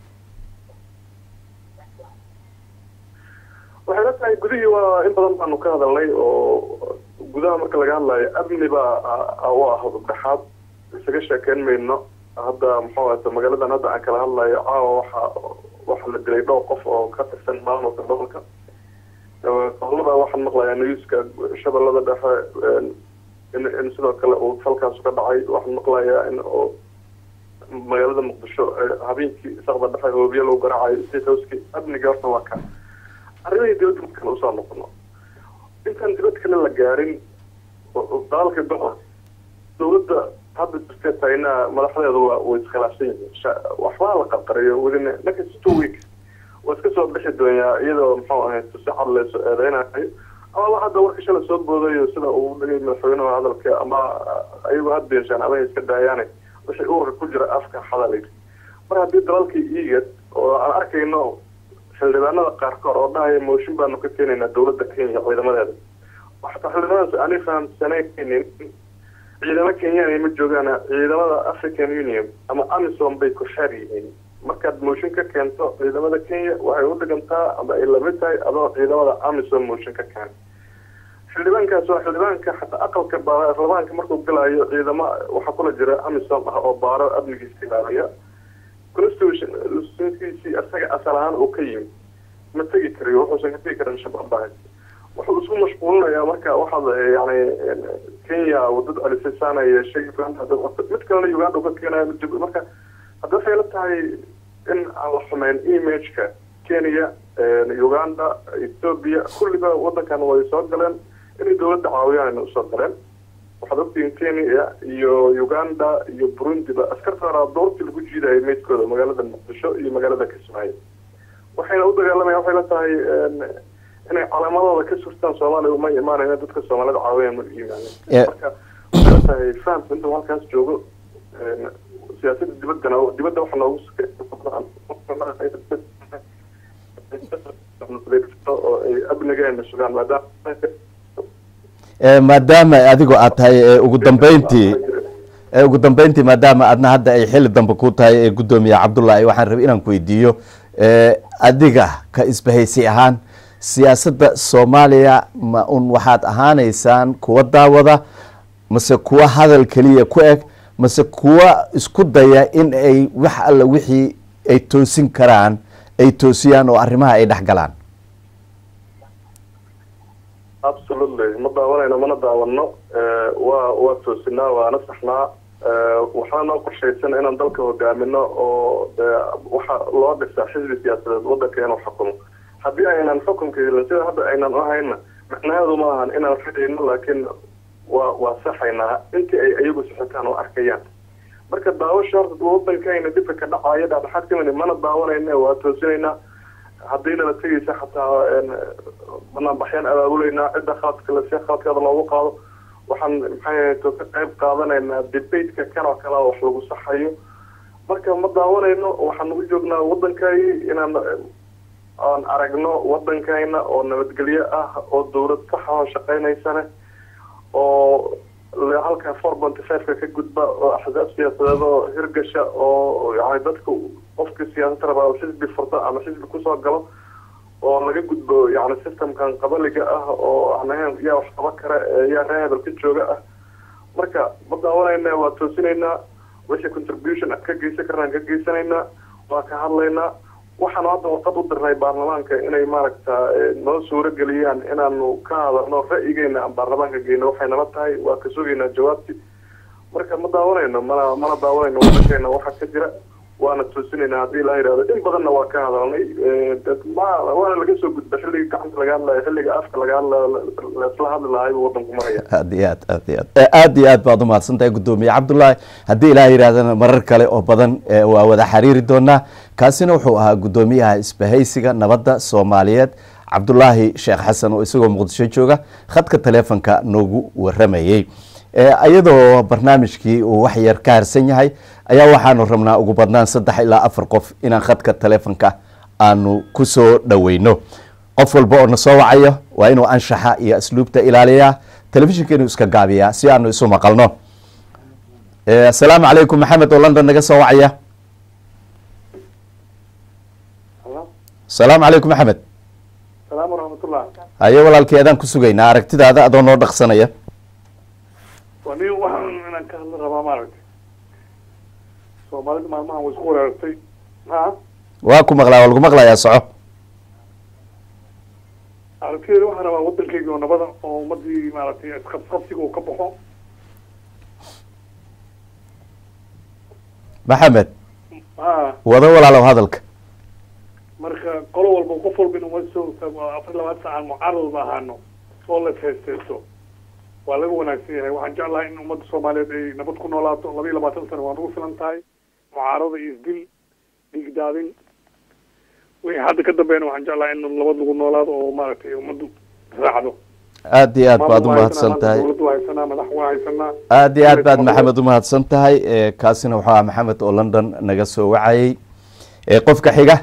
Speaker 3: waxay la tahay gudihii waa in badan baanu ka hadalnay oo gudaha marka laga hadlayo amni baa u ah dhexaad isaga sheekeyn mayno hadda muxuu ahata magaaladan hadda aan kala hadlayo caawa waxa waxaa la dilay dhowr qof oo ka tirsan maamulka gobolka gobolada waxaan maqlayaa newska shabeellada dhexe in in sidoo kale uu falkaas ka dhacay waxaan maqlayaa in oo magaalada muqdisho habeenkii saqda dhexe hoobiye lagu garaacayo state houseki amniga horta waa ka arrimihii dibadda markaan usoo noqono intaan dibad kale la gaarin dagaalka gobolka dawladda hadda jirtee taynaa madaxdeedu waa way iskhilaafsan yihiin waxbaa la qarqariyo within next two weeks waa iska soo bixi doonyaa iyadoo muxuu ahayd si cad leeso eedeynayo amaba hadda warka shala soo boodayo sida uu dhigay madaxweynuhu hadalka ama ayagu had beenshaan ama iska daayaane wixii ururka ku jira afka xadalayr mar haddii dalalkii iigad oo aan arkayno xildhibaanada qaarkood oo dhahaya mooshin baanu ka keenaynaa dawladda kenya ciidamadeeda waxataa xildhibaanadaas aanay fahamsanaynin ciidamo kenyana ma joogaan ciidamada african union ama amisom bay ku xeer yihiin markaad mooshin ka keento ciidamada kenya waxay u dhigantaa ama ay lamid tahay adoo ciidamada amisom mooshin ka keena xildhibaankaas waa xildhibaanka xataa aqalka baarlamaanka markuu galayo ciidamo waxaa kula jira amisom ah oo baaro amnigiisa ilaaliya constitutionkiisii isaga asal ahaan uu ka yimi ma tegi karayo wuxuusan ka tegi karin shabaab baa wuxuu isku mashquulinayaa marka waxaad yani kenya wadada alisasana yeeshay mid kalena uganda ka keenayo marka hadda waxay la tahay in aan la xumeyn imageka kenya uganda ethoobia kulliba wadankan way soo galeen inay dawladda caawiyaan usoo galeen waxaad ogtihiin kenya iyo uganda iyo burundiba askartaana doortii lagu jiidayay meydkooda magaalada muqdisho iyo magaalada kismaayo waxayna u dagaalamayan waxay la tahay inay calaamadooda ka surtaan soomaaliya uma imaanayn dadka soomaalida caawiyaan ma imaanin marka waxay la tahay fahamka intuu halkaas joogo siyaasadda dibaddana dibadda waxa noogu oo ay amnigeena sugaan maadaama
Speaker 1: maadaama adigoo aad tahay ugu dambeyntii ugu dambeyntii maadaama adna hadda ay xili dambe ku tahay ee guddoomiye cabdullahi waxaan rabay inaan ku weydiiyo adiga ka isbahaysi ahaan siyaasadda soomaaliya ma un waxaad ahaaneysaan kuwa daawada mase kuwa hadal keliya ku eg mase kuwa isku daya in ay wax alla wixii ay toosin karaan ay toosiyaan oo arrimaha ay dhex galaan
Speaker 3: absolutely ma daawanayno mana daawano waa waa toosinaa waana saxnaa waxaa noo qorshaysan inaan dalka hogaamino oo waxa loo dhisaa xisbi siyaasadeed wadanka inuu xukumo haddii aynan xukunka helin sida hadda aynan uhayna macnaheedu ma ahan inaan fidhayno laakiin waa waa saxaynaa intii ay iyagu sixitaan oo arkayaan marka daawasha horta wadankayna dhibka ka dhacaayo dhexdhexaad kamid mana daawanayna waa toosinaynaa haddii nala tegaysa xataa banaanbaxyaan abaabulaynaa cidda khaladka lasi khaladkeeda loogu qaado waxaan maxay to ka qayb qaadanaynaa debateka kan oo kale wax lagu saxayo marka ma daawanayno waxaan ugu joognaa wadankay inaan aan aragno wadankayna oo nabadgelyo ah oo dawlad saxa oo shaqeynaysane oo halka four ponty fiveka ka gudba oo axsaab siyaasadeed oo hirgasha oo yani dadka qofka siyaasad rabaa xisbi furto ama xisbi kusoo galo oo laga gudbo yani systemkan qabaliga ah oo aan ahayn yaa wax qaba kara yaa ree hebel ka jooga ah marka ma daawanayna waa toosinaynaa wixii contribution ka geysan karnaan ka geysanaynaa waa ka hadlaynaa waxaanu hadda warqad u dirnay baarlamaanka inay maaragta noo suuro geliyaan inaanu ka hadalno ra'yigeena aan baarlamaanka geyno waxay nala tahay waa ka sugaynaa jawaabti marka ma daawanayno mana mana daawanayno wadankeena waxa ka jira waana toosinayna haddii la yidhahdo in badanna waa ka hadalnay dad ma waana laga soo gudba xilliga gacanta laga hadlayo xilliga afka laga hadlayo laisla hadli lahay buu wadanku maraya
Speaker 1: aad iyo aad aad iyo aad aad iyo aad baad umahadsan tahay guddoomiye cabdullaahi haddii ilaah yidhahdana marar kale oo badan waa wada xiriiri doonaa kaasina wuxuu ahaa guddoomiyaha isbahaysiga nabadda soomaaliyeed cabdulaahi sheekh xasan oo isagoo muqdisho jooga khadka taleefonka noogu waramayey iyadoo barnaamijkii uu wax yar ka harsan yahay ayaa waxaanu rabnaa ugu badnaan saddex ilaa afar qof inaan khadka taleefonka aanu kusoo dhaweyno qof walba oo na soo wacayo waa inuu anshaxa iyo asluubta ilaaliyaa telefishinka inuu iska gaabiyaa si aanu isu maqalno asalaamu calaykum maxamed oo london naga soo wacaya asalaamu calaykum maxamed
Speaker 3: salaam waraxmatullah
Speaker 1: haye walaalkii adaan ku sugaynaa aragtidaada adoo noo dhaqsanaya
Speaker 3: waa nin waxaan inaan ka hadla rabaa maaragtay soomaalida maalmahan way isku wereertay ha
Speaker 1: waa ku maqlaa waa lagu maqlayaa soco
Speaker 3: aragtideeda waxaan rabaa waddankeyga oo nabada oo ummadii maaragtay isqabqabsiga uu ka baxo
Speaker 1: maxamed
Speaker 3: ha
Speaker 1: wado walaalow hadalka
Speaker 3: marka qolo walba qof walba inuu ma soo taago afar iyo labaatan saacan mucaarad ahaano oo la feesteysto waa laga wanaagsan yahay waxaan jeclahay in ummadda soomaaliyeed ay nabad ku noolaato laba iyo labaatan sano waa nagu filan tahay mucaarada iyo isdil dhiigdaadin wixii hadda ka dambeeyna waxaan jeclahay in nabad lagu noolaado oo maaragtay ummaddu raacdo
Speaker 1: aad iyo aad baad umahadsan tahay
Speaker 3: dowladda waa haysanaa madax waa haysanaa
Speaker 1: aad iyo aad baad maxamed umahadsan tahay kaasina wuxuu aha maxamed oo london naga soo wacayey qofka xiga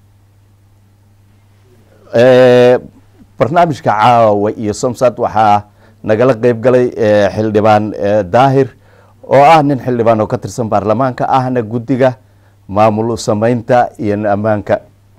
Speaker 1: barnaamijka caawa iyo somsad waxaa nagala qeyb galay xildhibaan daahir oo ah nin xildhibaan oo ka tirsan baarlamaanka ahna guddiga maamul sameynta iyo ammaanka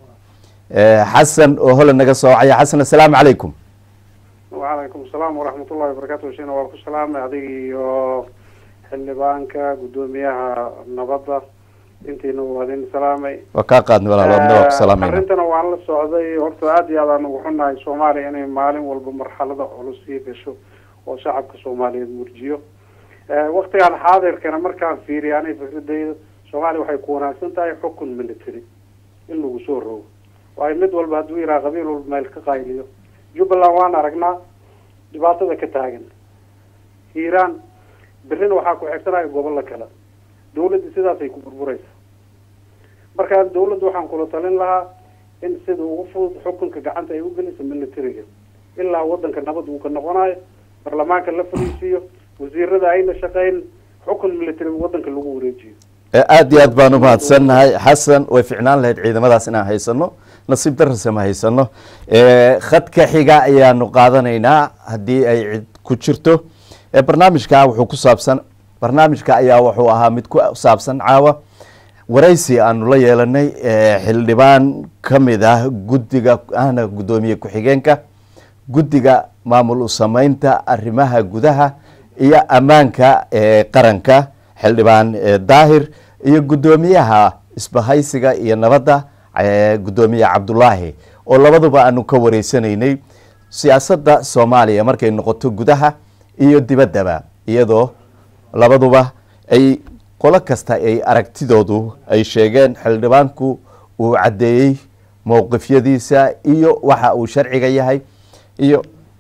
Speaker 1: xasan oo hole naga soo wacaya xasan assalaamu calaykum
Speaker 4: wacalaykum asalaam waraxmatullahi wabarakatu shina waa ku salaamay adiga iyo xildhibaanka guddoomiyaha nabadda intiina waa idin salaamay
Speaker 1: waa kaa qaadnay walaal wadna waa ku salaamayna
Speaker 4: arrintana waan la socday horta aada iyo aad aan ugu xunnahay soomaaliya inay maalin walba marxalada culus sii gasho oo shacabka soomaaliyeed murjiyo waktigan xaadirkana markaan fiiriya anay fikradayda soomaaliya waxay ku wanaagsan tahay xukun military in lagu soo rogo waayo mid walba hadduu yidhaha qabiil walba meel ka qayliyo jubbaland waan aragnaa dhibaatada ka taagan hiiraan berrina waxaa ku xigsanaya gobollo kale dawladda sidaasay ku burburaysa markaa dawladda waxaan kula talin lahaa in sida ugu fudud xukunka gacanta ay u geliso militariga ilaa wadanka nabad uu ka noqonayo baarlamaanka la fariisiiyo wasiirada ayna shaqeyn xukun military wadanka lagu wareejiyo
Speaker 1: aad iyo aad baan umahadsannahay xasan way ficnaan lahayd ciidamadaas inaan haysano nasiib darase ma haysano khadka xiga ayaanu qaadanaynaa haddii ay cid ku jirto barnaamijka wuxuu ku saabsan barnaamijka ayaa wuxuu ahaa mid ku saabsan caawa waraysi aanu la yeelanay xildhibaan ka mid ah guddiga ahna guddoomiye ku-xigeenka guddiga maamul u sameynta arrimaha gudaha iyo ammaanka qaranka xildhibaan daahir iyo guddoomiyaha isbahaysiga iyo nabadda guddoomiye cabdulaahi oo labaduba aanu ka wareysanaynay siyaasadda soomaaliya markay noqoto gudaha iyo dibaddaba iyadoo labaduba ay qolo kasta ay aragtidoodu ay sheegeen xildhibaanku uu caddeeyey mowqifyadiisa iyo waxa uu sharciga yahay iyo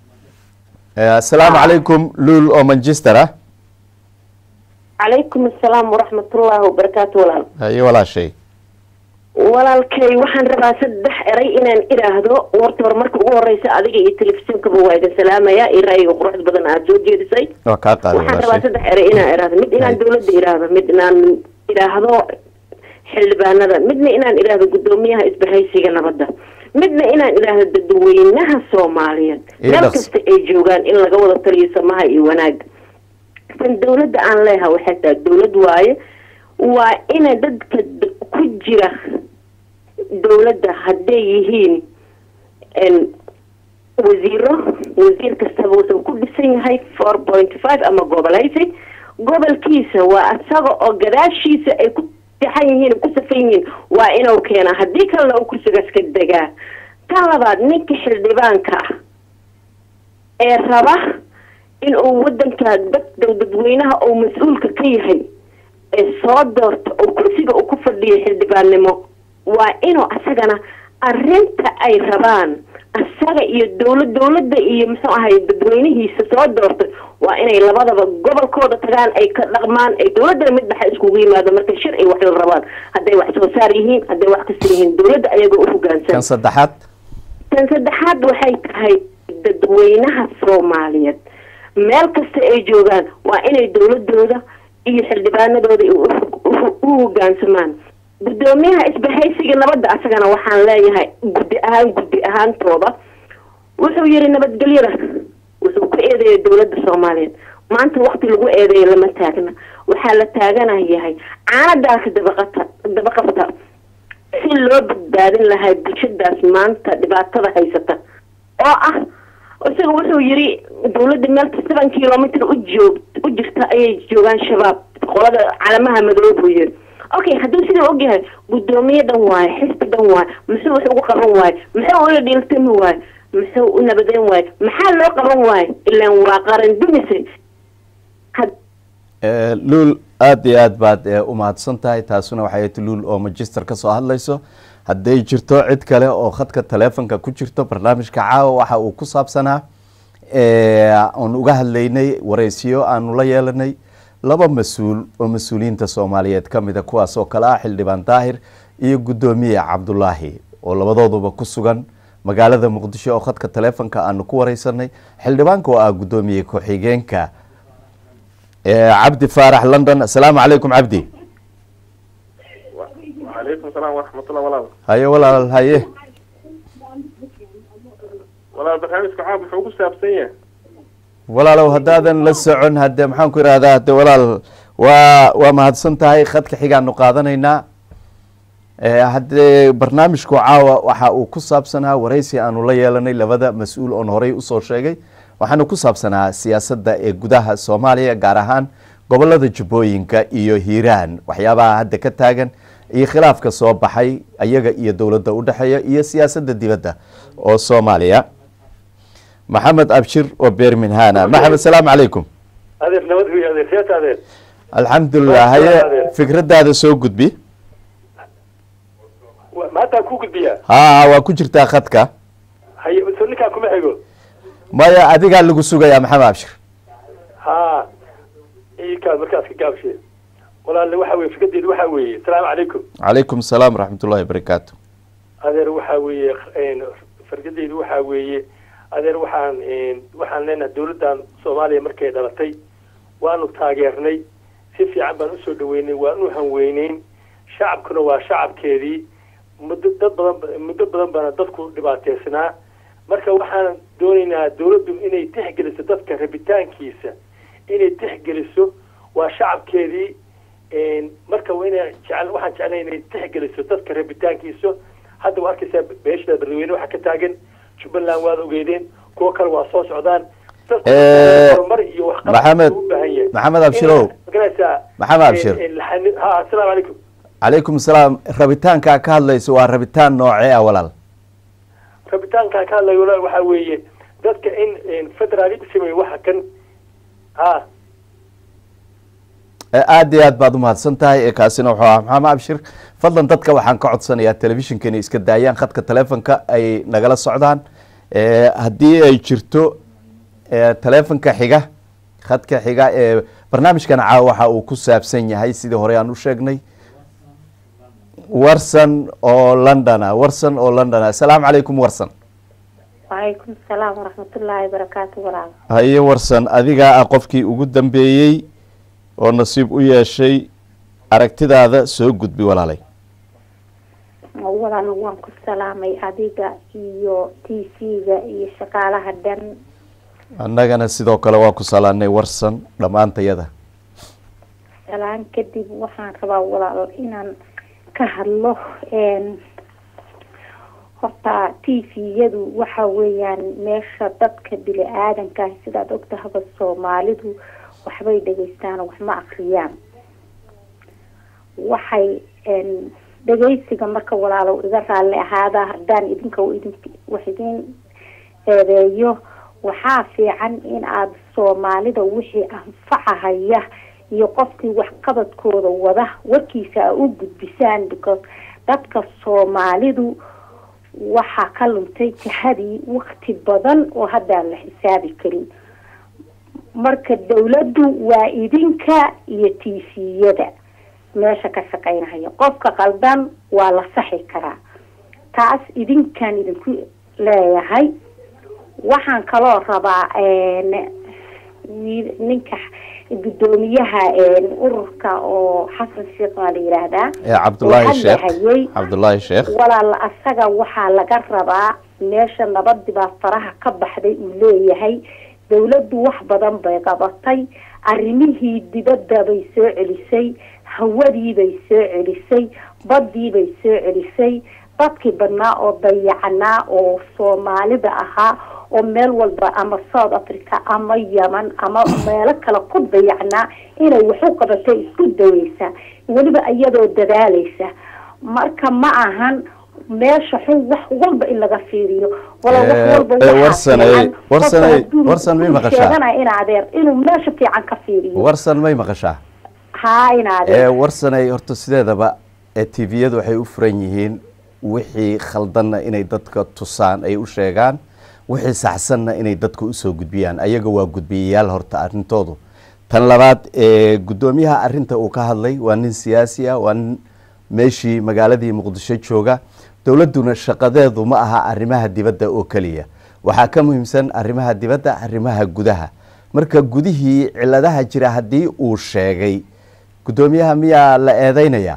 Speaker 1: asalaamu calaykum luul oo manchester ah
Speaker 5: calaykum asalaam waraxmatullaahi wabarakaatu walaal
Speaker 1: haye walaashay
Speaker 5: walaalkay waxaan rabaa saddex eray inaan idhaahdo warta hor marka ugu horeysa adiga iyo telefishinkaba waa idin salaamaya iyo ra'yiga quruxda badan aada soo jeedisay
Speaker 1: waa kaa qaada
Speaker 5: waxaan rabaa
Speaker 1: walaashay
Speaker 5: saddex eray inaan idhaahdo mid inaan dawladda idhaahdo mid inaan idhaahdo xildhibaanada midna inaan idhaahdo guddoomiyaha isbahaysiga nabadda midna inaan idhaahdo dadweynaha soomaaliyeed
Speaker 1: Ii
Speaker 5: meel
Speaker 1: dhaqs-
Speaker 5: kasta ay joogaan in laga wada taliyo samaha iyo wanaaga tan dawladda aan leeha waxay tahay dawlad waaye waa ina dadka d- ku jira dawladda hadday yihiin n wasiiro wasiir kastaba wuxuu ku dhisan yahay four point five ama gobolaysi gobolkiisa waa isaga oo gadaashiisa ay ku dexan yihiin ku safan yihiin waa inuu keenaa haddii kalena uu kursigaas ka degaa tan labaad ninka xildhibaanka ah ee raba in uu wadanka dad dadweynaha uu mas-uulka ka yahay ee soo doorto oo kursiga uu ku fadhiyo xildhibaannimo waa inuu asagana arrinta ay rabaan asaga iyo dowlad dowladda iyo muxuu ahay dadweynihiisa soo doortay waa inay labadaba gobolkooda tagaan ay ka dhaqmaan ay dowladda mid baxa iskugu yimaado marka shir ay wax la rabaan hadday wax soo saar yihiin hadday wax kasta yihiin dowladda ayagoo u hogaansan
Speaker 1: kan saddexaad
Speaker 5: tan saddexaad waxay tahay dadweynaha soomaaliyeed meel kasta ay joogaan waa inay dowladooda iyo xildhibaanadooda u hogaansamaan guddoomiyaha isbahaysiga nabadda asagana waxaan leeyahay guddi ahaan guddi ahaantooda wuxuu yiri nabadgelyada wuxuu ku eedeeyay dowladda soomaaliyeed maanta wakti lagu eedeeyo lama taagna waxaa la taaganayahay caanadaasi dabaqata dabaqabta si loo badbaadin lahaa bulshadaas maanta dhibaatada haysata oo ah isaga wuxuu yiri dowladda meel seven kilomitr u joog u jirta ayay joogaan shabaab qolada calamaha madoob buu yiri okay hadduu sidaa ogyahay guddoomiye dhan waayo xisbi dhan waayo muxuu wax ugu qaban waayo muxuu ula dhiiltami waayo muxuu u nabadeyn waayo maxaa loo qaban waayo ilaan waa qaran dumise
Speaker 1: luul aada iyo aad baad u mahadsan tahay taasuna waxay ti luul oo magister ka soo hadlayso hadday jirto cid kale oo khadka taleefonka ku jirto barnaamijka caawa waxa uu ku saabsanaa aan uga hadlaynay wareysiyo aanu la yeelanay laba mas-uul oo mas-uuliyiinta soomaaliyeed ka mida kuwaas oo kale ah xildhibaan daahir iyo guddoomiye cabdulaahi oo labadooduba ku sugan magaalada muqdisho oo khadka taleefonka aanu ku wareysanay xildhibaanka oo ah guddoomiye ku-xigeenka cabdi faarax london assalaamu calaykum cabdi
Speaker 3: calaykum salaam waraxmatullah walaal
Speaker 1: haye walaal haye
Speaker 3: walaal barnaamijka caam wuxuu ku saabsan yahay
Speaker 1: walaalow haddaadan la socon hadde maxaan ku ihahdaa hadde walaal waa waa mahadsan tahay khadka xigaanu qaadanaynaa haddee barnaamijku caawa waxa uu ku saabsanaa wareysi aanu la yeelanay labada mas-uul oon horey usoo sheegay waxaanu ku saabsanaa siyaasadda ee gudaha soomaaliya gaar ahaan gobolada jubbooyinka iyo hiiraan waxyaabaha hadda ka taagan iyo khilaafka soo baxay ayaga iyo dowladda udhexeeya iyo siyaasadda dibadda oo soomaaliya maxamed abshir oo berminhana maxamed salaamu calaykum
Speaker 6: adeer nabad wey adeer seeta adeer
Speaker 1: alxamdulilah haye fikradaada soo gudbi
Speaker 6: maantaa ku gudbiyaa
Speaker 1: ha waa ku jirtaa khadka
Speaker 6: haye so ninkaa kuma xigo
Speaker 1: maya adigaa lagu sugayaa maxamed abshir
Speaker 6: ha ikaas markaas ka gaabshe walaale waxa weye fikradeedu waxa weeye asalaamu calaykum
Speaker 1: calaykum asalaam waraxmat ullahi wabarakaatu
Speaker 6: adeer waxa weeye fikradeedu waxa weeye adeer waxaan waxaan leenahay dawladdan soomaaliya markay dhalatay waanu taageernay si fiican baan usoo dhaweynay waanu hanweyneyn shacabkuna waa shacabkeedii muddo dad badan muddo badan baana dadku dhibaateysnaa marka waxaan doonaynaa dawladdu inay tixgeliso dadka rabitaankiisa inay tixgeliso waa shacabkeedii marka waa ina jecel waxaan jeclay inay tixgeliso dadka rabitaankiisa hadda waa arkaysaa beeshada barweyne waxaa ka taagan jubbaland waad ogeydeen kuwo kale waa soo socdaan horumar iyo
Speaker 1: maxamed maxamed abshirow
Speaker 6: magaraysaa
Speaker 1: maxamed abshir
Speaker 6: ha asalaamu calaykum
Speaker 1: calaykum asalaam rabitaankaa ka hadlayso waa rabitaan noocee ah walaal
Speaker 6: rabitaankaa ka hadlayo walaal waxaa weeye dadka in federalism waxa kan ha
Speaker 1: aada iyo aad baad umahadsan tahay kaasina wuxuu ah maxamed abshir fadlan dadka waxaan ka codsanayaa telefishinka inay iska daayaan khadka telefonka ay nagala socdaan haddii ay jirto telefonka xiga khadka xiga ee barnaamijkan caawa waxa uu ku saabsan yahay sidii hore aan u sheegnay warson oo londona warson oo londona assalaamu calaykum warson
Speaker 7: wacalaykum asalaam waraxmatullaahi wabarakaatu walaal
Speaker 1: haye warson adigaa ah qofkii ugu dambeeyey oo nasiib u yeeshay aragtidaada soo gudbi walaalay
Speaker 7: walaal waan ku salaamay adiga iyo t v-ga iyo shaqaalaha dhan
Speaker 1: annagana sidoo kale waa ku salaanay warsan dhammaantayada
Speaker 7: salaan kadib waxaan rabaa walaal inaan ka hadlo horta t v-yadu waxa weeyaan meesha dadka bini aadanka sidaad ogtahaba soomaalidu waxbay dhegeystaan wax ma akriyaan waxay dhegeysiga marka walaalow iga raalli ahaada haddaan idinka idin wax idin eedeeyo waxaa fiican in aada soomaalida wixii anfacahaya iyo qofkii waxqabadkooda wada warkiisa a u gudbisaan because dadka soomaalidu waxaa ka luntay jihadii wakti badan oo haddaan la xisaabi karin marka dawladdu waa idinka iyo tviyada meesha ka shaqeynahaya qofka qaldan waa la saxi karaa taas idinkaan idinku leeyahay waxaan kaloo rabaa ninka guddoomiyaha ururka oo xasan sheekh waa la yidhaahdaa
Speaker 1: cabdullaahi sheekh cabdullaahi sheekh
Speaker 7: walaal asaga waxaa laga rabaa meesha nabadii baa faraha ka baxday uu leeyahay dawladdu wax badan bay qabatay arrimihii dibadda bay soo celisay hawadii bay soo celisay baddii bay soo celisay dadkii badnaa oo dayacanaa oo soomaalida ahaa oo meel walba ama south africa ama yeman ama meelo kale ku dayacnaa inay waxu qabatay isku daweysa weliba iyadoo dadaalaysa marka ma ahan meesha xun wax walba in laga fiiriyo wala wax walba
Speaker 1: warsanay warsanay warsan may maqashaa
Speaker 7: sheeganaya in adeer inuu meesha fiican ka fiiriyo
Speaker 1: warsan may maqashaa
Speaker 7: haa in adeer
Speaker 1: warsanay horta sideedaba tviyadu waxay u furan yihiin wixii khaldanna inay dadka tusaan ay u sheegaan wixii saxsanna inay dadka usoo gudbiyaan ayaga waa gudbiyayaal horta arrintoodu tan labaad guddoomiyaha arinta uu ka hadlay waa nin siyaasi ah waa nin meeshii magaaladii muqdisho jooga dowladduna shaqadeedu ma aha arrimaha dibadda oo keliya waxaa ka muhiimsan arrimaha dibadda arrimaha gudaha marka gudihii ciladaha jira haddii uu sheegay guddoomiyaha miyaa la eedeynaya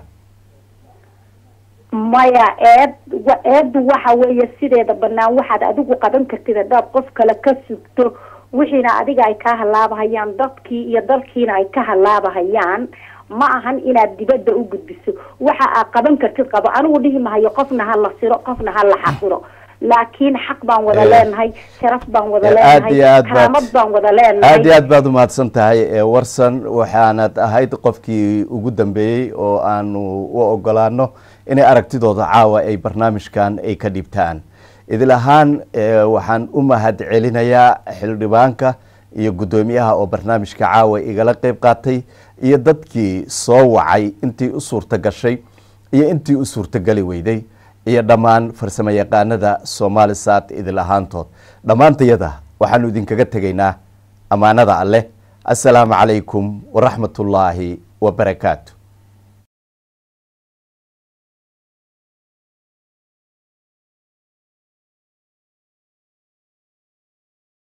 Speaker 7: maya eed eeddu waxa weeye sideeda banaan waxaad adigu qaban kartid haddaad qof kale ka sugto wixiina adiga ay ka halaabahayaan dadkii iyo dalkiina ay ka halaabahayaan ma ahan inaad dibadda u gudbiso waxa aad qaban kartid qabo anigu dhihi mahayo qofna ha la siro qofna ha la xaqiro laakiin xaq baan wada leenahay sharaf baan wada leenahay karaamad baan wada leenahay
Speaker 1: aad iyo aad baad umahadsan tahay warsan waxaanad ahayd qofkii ugu dambeeyey oo aanu u ogolaano inay aragtidooda caawa ay barnaamijkan ay ka dhibtaan idil ahaan waxaan u mahad celinayaa xildhibaanka iyo guddoomiyaha oo barnaamijka caawa igala qeyb qaatay iyo dadkii soo wacay intii u suurta gashay iyo intii u suurtageli weyday iyo dhammaan farsamo yaqaanada somaalisat idil ahaantood dhammaantayada waxaanu idinkaga tegaynaa ammaanada alleh assalaamu calaykum waraxmat ullaahi wabarakaatu